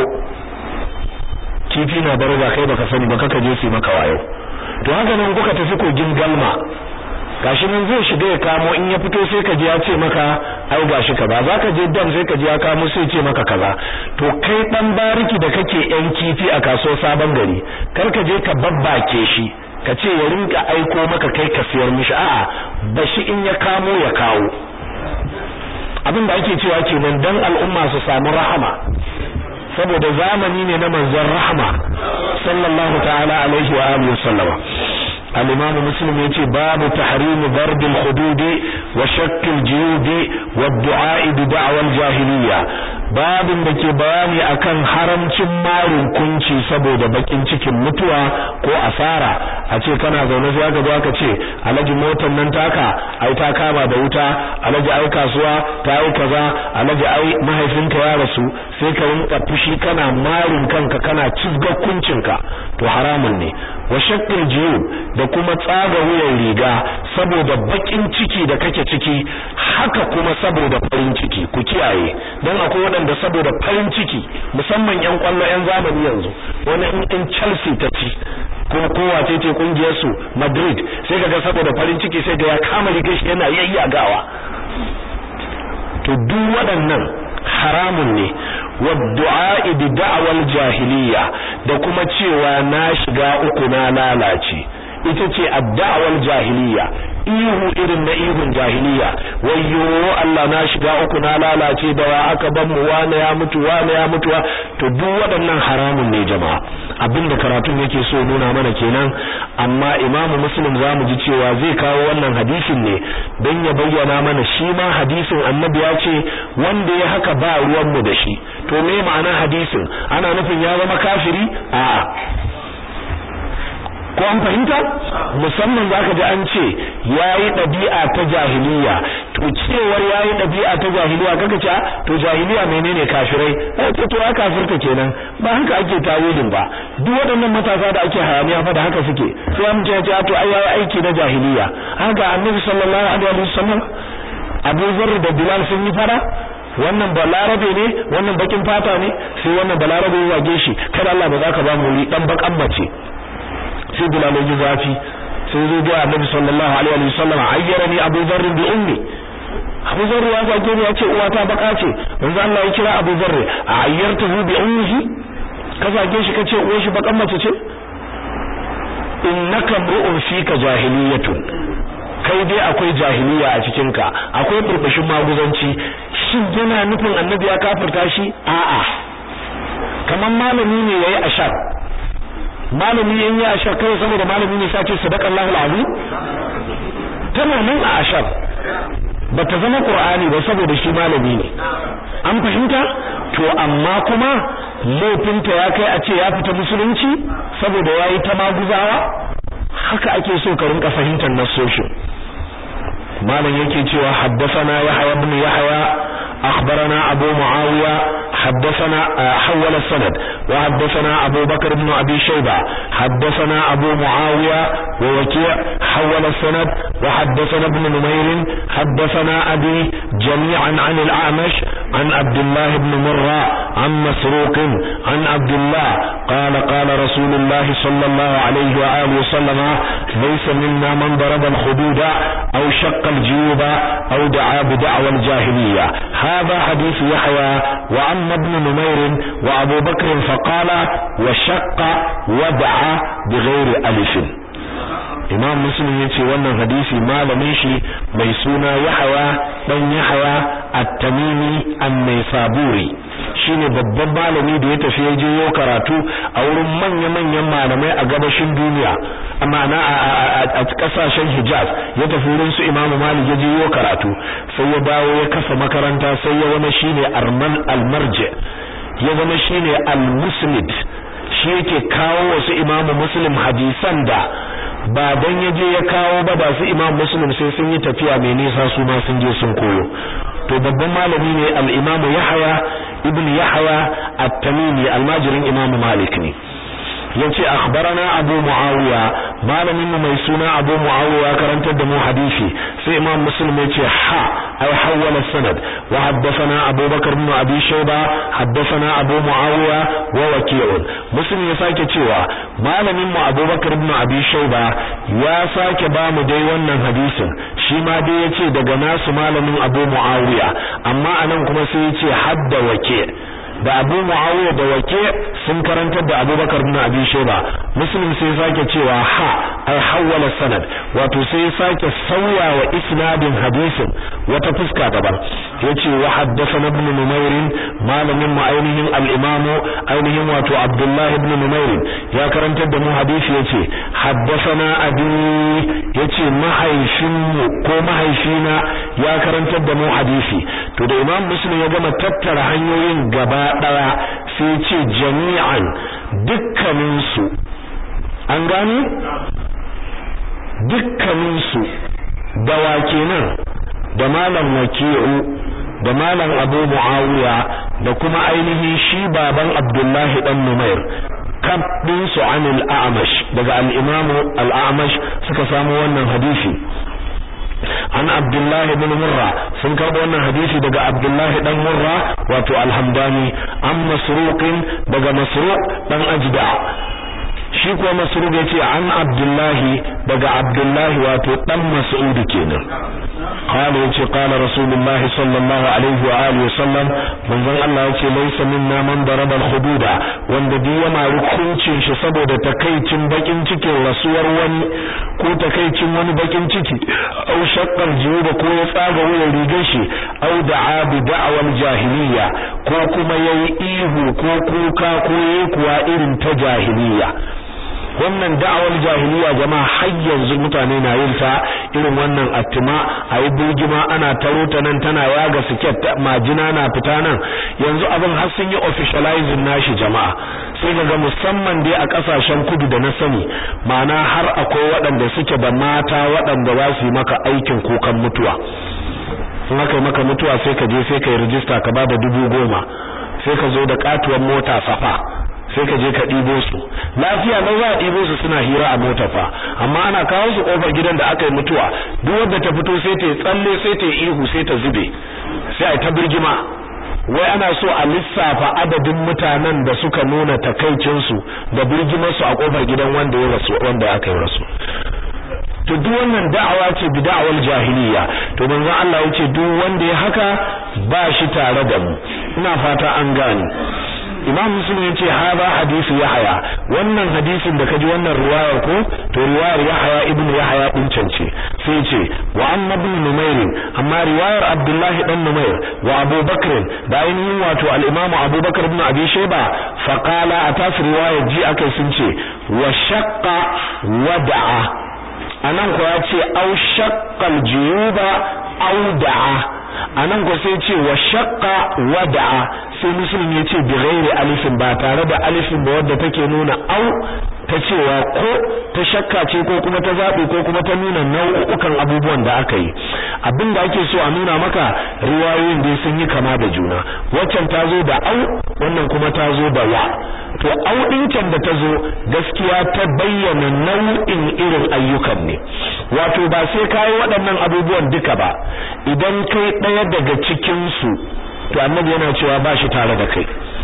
kifi na daraja kai baka sani ba kaka je su maka wayo to haka nan kuka tafi kogin galma gashi nan zai shiga ya kamo in ya fito sai ka ji ya ce maka ai gashi kaza zaka je dam sai ka ji ya kamo sai ce maka kaza to kai dan bariki da kake yan kifi a kaso sabon gari kar ka je ka babbake shi ka ce ya rinka aiko maka kai ka siyar mishi a'a bashi in ya kamo ya kawo abin da ake cewa kenan dan al'umma su samu rahama saboda zamani ne na manzon rahama sallallahu ta'ala alaihi wa alihi wasallama al-imam muslim yace babu tahrim darb al-hudud wa shakk al-juyub wa ad-du'a bi da'wa al-jahiliyya babin da ke bayani akan haramcin marin kunci saboda bakin cikin mutuwa ko asara a ce kana zaune sai aka zo aka ce alaji motar nan taka ai ta kama da wuta alaji ai kasuwa ta yi kaza alaji ai mahaifinka ya rasu sai ka rinka fushi kana marin kanka kana cizgar kuncinka to haramun ne wa shakkul jiyub da kuma tsaga wuyan riga saboda bakin ciki da kake ciki haka kuma saboda farin ciki ku kiyaye dan akwai waɗanda saboda farin ciki musamman yan kwallo yan zamani yanzu wani in Chelsea ta ci kuma kowa ce ce kungiyar su Madrid sai kaga saboda farin ciki sai ga ya kama rigar shi yana yayyagawa to duk waɗannan haramun ne wa du'a bi da'wal jahiliya da kuma cewa na shiga uku na lalace ita ce adda'awal jahiliya ihu irin na ihun jahiliya wayyo Allah na shiga uku na lalace da wa aka ban mu wane ya mutu wane ya mutu to duk waɗannan haramun ne jama'a abinda karatun yake so nuna mana kenan amma Imam Muslim zamu ji cewa zai kawo wannan hadisin ne don ya bayyana mana shi ma hadisin Annabi ya ce wanda ya haka ba ruwan mu da shi to me ma'ana hadisin ana nufin ya zama kafiri a'a ko an fahimta musamman zaka ji an ce yayi dabi'a ta jahiliya to cewar yayi dabi'a ta jahiliya kaga ce to jahiliya menene kafirai eh to to kafirta kenan ba haka ake tawilin ba duk waɗannan matasa da ake hayaniya fa da haka suke sai an ce to ai yayi aiki na jahiliya haka annabi sallallahu alaihi wasallam Abu Zarr da Bilal sun yi fara wannan balarabe ne wannan bakin fata ne sai wannan balarabe ya wage shi kada Allah ba za ka ba mu dan bakan mace sai Bilal ya zafi sai zo ga Annabi sallallahu alaihi wasallam ayyarani Abu Dharr bi ummi Abu Dharr ya zage ni ya ce uwata baka ce manzo Allah ya kira Abu Dharr ayyartuhu bi ummihi ka zage shi kace uwar shi bakan mace ce innaka mru'un fika jahiliyatun kai dai akwai jahiliya a cikin ka akwai burbushin maguzanci shin yana nufin Annabi ya kafirta shi a'a kaman malami ne yayi ashar malami in ya ashar kai saboda malami ne sace sadaqallahu alazim tana nan a ashar bata zama qur'ani ba saboda shi malami ne an fahimta to amma kuma laifinta ya kai a ce ya fita musulunci saboda yayi ta maguzawa haka ake so ka rinka fahimtar nasoshin malam yake cewa haddathana yahya ibn yahya أخبرنا أبو معاوية حدثنا حول السند وحدثنا أبو بكر بن أبي شيبة حدثنا أبو معاوية ووكيع حول السند وحدثنا ابن نمير حدثنا أبي جميعا عن الأعمش عن عبد الله بن مرة عن مسروق عن عبد الله قال قال رسول الله صلى الله عليه وآله وسلم ليس منا من ضرب الخدود أو شق الجيوب أو دعا بدعوى الجاهلية هذا حديث يحيى وعم ابن نمير وأبو بكر فقال وشق ودعا بغير ألف imam muslim yace wannan hadisi malamin shi mai suna yahya dan yahya at-tamimi an-naisaburi shine babban malami da ya tafi je yo karatu a wurin manya manyan malamai a gabashin duniya amma na a kasashen hijaz ya tafi wurin su imam malik ya je yo karatu sai ya dawo ya kafa makaranta sai ya zama shine arman al-marji ya zama shine al-musnid shi yake kawo wasu imamu muslim hadisan da ba dan yaje ya kawo ba da su imam muslim sai sun yi tafiya mai nisa su ma sun je sun koyo to babban malami ne al-imam yahya ibn yahya at-tamimi almajirin imam malik ne yace akhbarana abu muawiya malamin mu mai suna abu muawiya karantar da mu hadisi sai imam muslim yace ha ay hawala sanad wa haddathana abu bakr ibn abi shayba haddathana abu muawiya wa waqi'un muslim ya sake cewa malamin mu abu bakr ibn abi shayba ya sake ba mu dai wannan hadisin shi ma dai yace daga nasu malamin abu muawiya amma anan kuma sai yace hadda waqi' da Abu Muawiya da Wake sun karantar da Abubakar ibn Abi Shayba Muslim sai sake cewa ha ai hawala sanad wato sai sake sauya wa isnadin hadisin wata fuska daban yace wa haddathana ibn Numair malamin mu ainihin al-Imam ainihin wato Abdullah ibn Numair ya karantar da mu hadisi yace haddathana abi yace mahaifinmu ko mahaifina ya karantar da mu hadisi to da Imam Muslim ya gama tattara hanyoyin gaba daya sai ce jami'an dukkaninsu an gani dukkaninsu da wake nan da malam waki'u da malam abu muawiya da kuma ainihin shi baban abdullahi dan numair kabdin su anil a'mash daga al-imamu al-a'mash suka samu wannan hadisi an abdullahi bin murra sun karbo wannan hadisi daga abdullahi dan murra wato alhamdani an masruqin daga masruq dan ajda shi kuwa masruq yace an abdullahi daga abdullahi wato dan mas'ud kenan qala yace qala rasulullah sallallahu alaihi wa alihi wasallam manzon Allah yace laysa minna man daraba al-hududa wanda duk ya mari kuncin shi saboda takaicin bakin cikin rasuwar wani ko takaicin wani bakin ciki au shaqqal juba ko ya tsaga wuyan rigar shi au da'a bi da'wal jahiliya ko kuma yayi ihu ko kuka ko yayi kuwa irin ta jahiliya wannan da'awar jahiliya jama'a har yanzu mutane na yin ta irin wannan attima ayi burgima ana taro ta nan tana yaga siket majina na fita nan yanzu abin har sun yi officializing nashi jama'a sai ga musamman dai a kasashen kudu da na sani ma'ana har akwai waɗanda suke da mata waɗanda za su yi maka aikin kukan mutuwa in aka yi maka mutuwa sai ka je sai ka yi rijista ka ba da dubu goma sai ka zo da katuwar mota safa sai ka je ka ɗibo su lafiya na za a ɗibo su suna hira a mota fa amma ana kawo su ƙofar gidan da aka yi mutuwa duk wanda ta fito sai ta yi tsalle sai ta yi ihu sai ta zube sai a yi ta birgima wai ana so a lissafa adadin mutanen da suka nuna takaicinsu da birgimarsu a ƙofar gidan wanda ya rasu wanda aka yi rasu to duk wannan da'awa ce bi da'awar jahiliya to manzon Allah yace duk wanda ya haka ba shi tare da mu ina fata an gane Imam Muslim yace hada hadisi Yahya wannan hadisin da kaji wannan riwayar ko to riwayar Yahya ibn Yahya din cance sai yace wa anna ibn Numair amma riwayar Abdullah dan Numair wa Abu Bakr da ainihin wato al-Imam Abu Bakr ibn Abi Shayba fa qala atas riwayar ji akai sun ce wa shaqqa wada'a anan ko ya ce au shaqqal juyuba au da'a anan ko sai ce wa shaqqa wa da'a sai muslim ya ce bi ghairi alifin ba tare da alifin ba wadda take nuna au ta cewa ko ta shakka ce ko kuma ta zabi ko kuma ta nuna nau'ukan abubuwan da aka yi abin da ake so a nuna maka riwayoyin dai sun yi kama da juna waccan ta zo da au wannan kuma ta zo da wa to au din can da ta zo gaskiya ta bayyana nau'in irin ayyukan ne wato ba sai kai waɗannan abubuwan duka ba idan kai ɗaya daga cikin su to annabi yana cewa ba shi tare da kai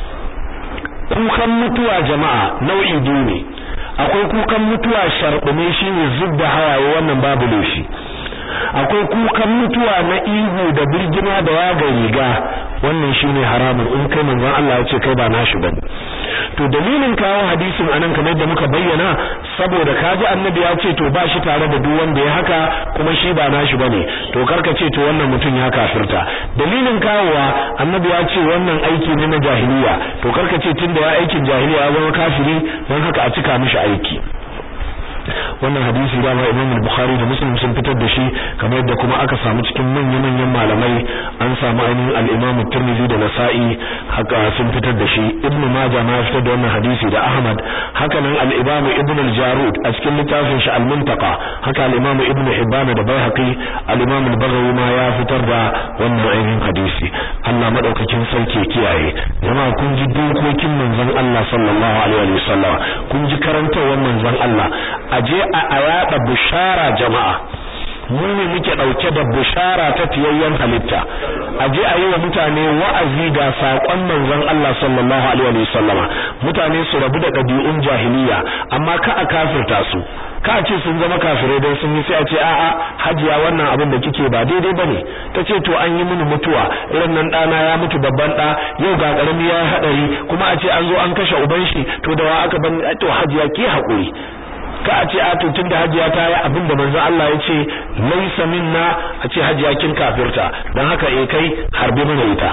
kukan mutuwa jama'a nau'i biyu ne akwai kukan mutuwa sharɓume shine zubda hawaye wannan babu laifi akwai kukan mutuwa na ihu da birgima da yaga riga wannan shine haramun in kai manzon Allah ya ce kai ba nashi bane to dalilin kawo hadisin anan kamar da muka bayyana saboda kaji annabi ya ce to ba shi tare da duk wanda ya haka kuma shi ba nashi bane to karka ce to wannan mutum ya kafirta dalilin kawowa annabi ya ce wannan aiki ne na jahiliya to karka ce tunda ya aikin jahiliya ya zama kafiri don haka a cika mishi aiki wannan hadisi dama Imam Bukhari da Muslim sun fitar da shi kamar yadda kuma aka samu cikin manyan-manyan malamai an samu ainihin al-Imam Tirmidhi da Nasa'i haka sun fitar da shi Ibn Majah ma ya fitar da wannan hadisi da Ahmad haka nan al-Imam Ibn al-Jarud a cikin littafin shi al-Muntaqa haka al-Imam Ibn Hibban da Baihaqi al-Imam al-Baghawi ma ya fitar da wannan ainihin hadisi Allah madaukakin sarki ya kiyaye jama'a kun ji dokokin manzon Allah sallallahu alaihi wasallam kun ji karantawar manzon Allah aje a yada bushara jama'a mu ne muke dauke da bushara ta tiyayyen halitta aje a yi wa mutane wa'azi ga sakon manzon Allah sallallahu alaihi wasallam mutane su rabu da dabi'un jahiliya amma ka a kafirta su ka ce sun zama kafirai dan sun yi sai a ce a'a hajiya wannan abin da kike ba daidai bane tace to an yi mini mutuwa irin nan dana ya mutu babban da yau ga karami ya hadari kuma a ce an zo an kashe uban shi to da wa aka ban to hajiya ki hakuri ka a ce a to tunda hajiya ta yi abin da manzo Allah ya ce laisa minna a ce hajiya kin kafirta dan haka eh kai harbe mana ita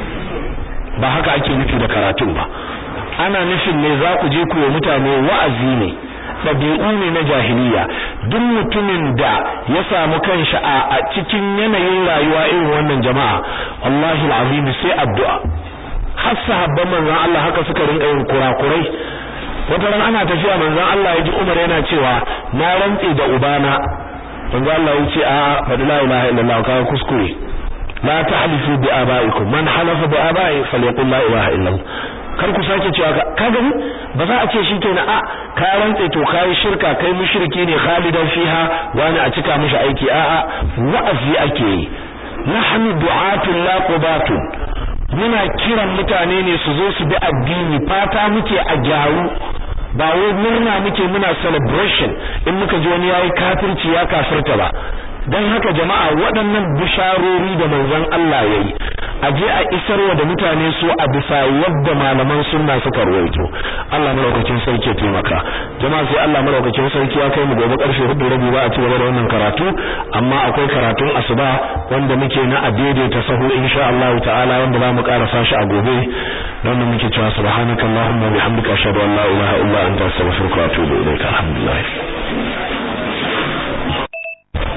ba haka ake nufi da karatun ba ana nufin ne za ku je ku yi mutane wa'azi ne ɗabi'u ne na jahiliya duk mutumin da ya samu kanshi a cikin yanayin rayuwa irin wannan jama'a wallahi alazim sai addu'a har sahabban manzon Allah haka suka rinka yin kurakurai wata ran ana tafiya manzon Allah ya ji Umar yana cewa na rantse da ubana manzon Allah ya ce a fadi la ilaha illallah ka kuskure la tahlifu bi abaikum man halafa bi abai falyaqul la ilaha illallah kar ku sake cewa ka gani ba za a ce shi kenan a ka rantse to kai shirka kai mushriki ne khalidan fiha wani a cika mishi aiki a a wa'azi ake yi nahnu du'atul la qubatun muna kiran mutane ne su zo su bi addini fata muke a gyaru ba wai murna muke muna celebration in muka ji wani yayi kafirci ya kafirta ba dan haka jama'a waɗannan bisharori da manzon Allah yayi aje a isarwa da mutane su a bisa yadda malaman sunna suka ruwaito Allah madaukakin sarki ya taimaka jama'a sai Allah madaukakin sarki ya kai mu gobe karshe hudu rabi ba a ci gaba da wannan karatu amma akwai karatun asuba wanda muke na adede ta sahu insha Allah ta'ala wanda za mu karasa shi a gobe don mu muke cewa subhanakallahumma wa bihamdika ashhadu an la ilaha illa anta astaghfiruka wa atubu ilaik alhamdulillah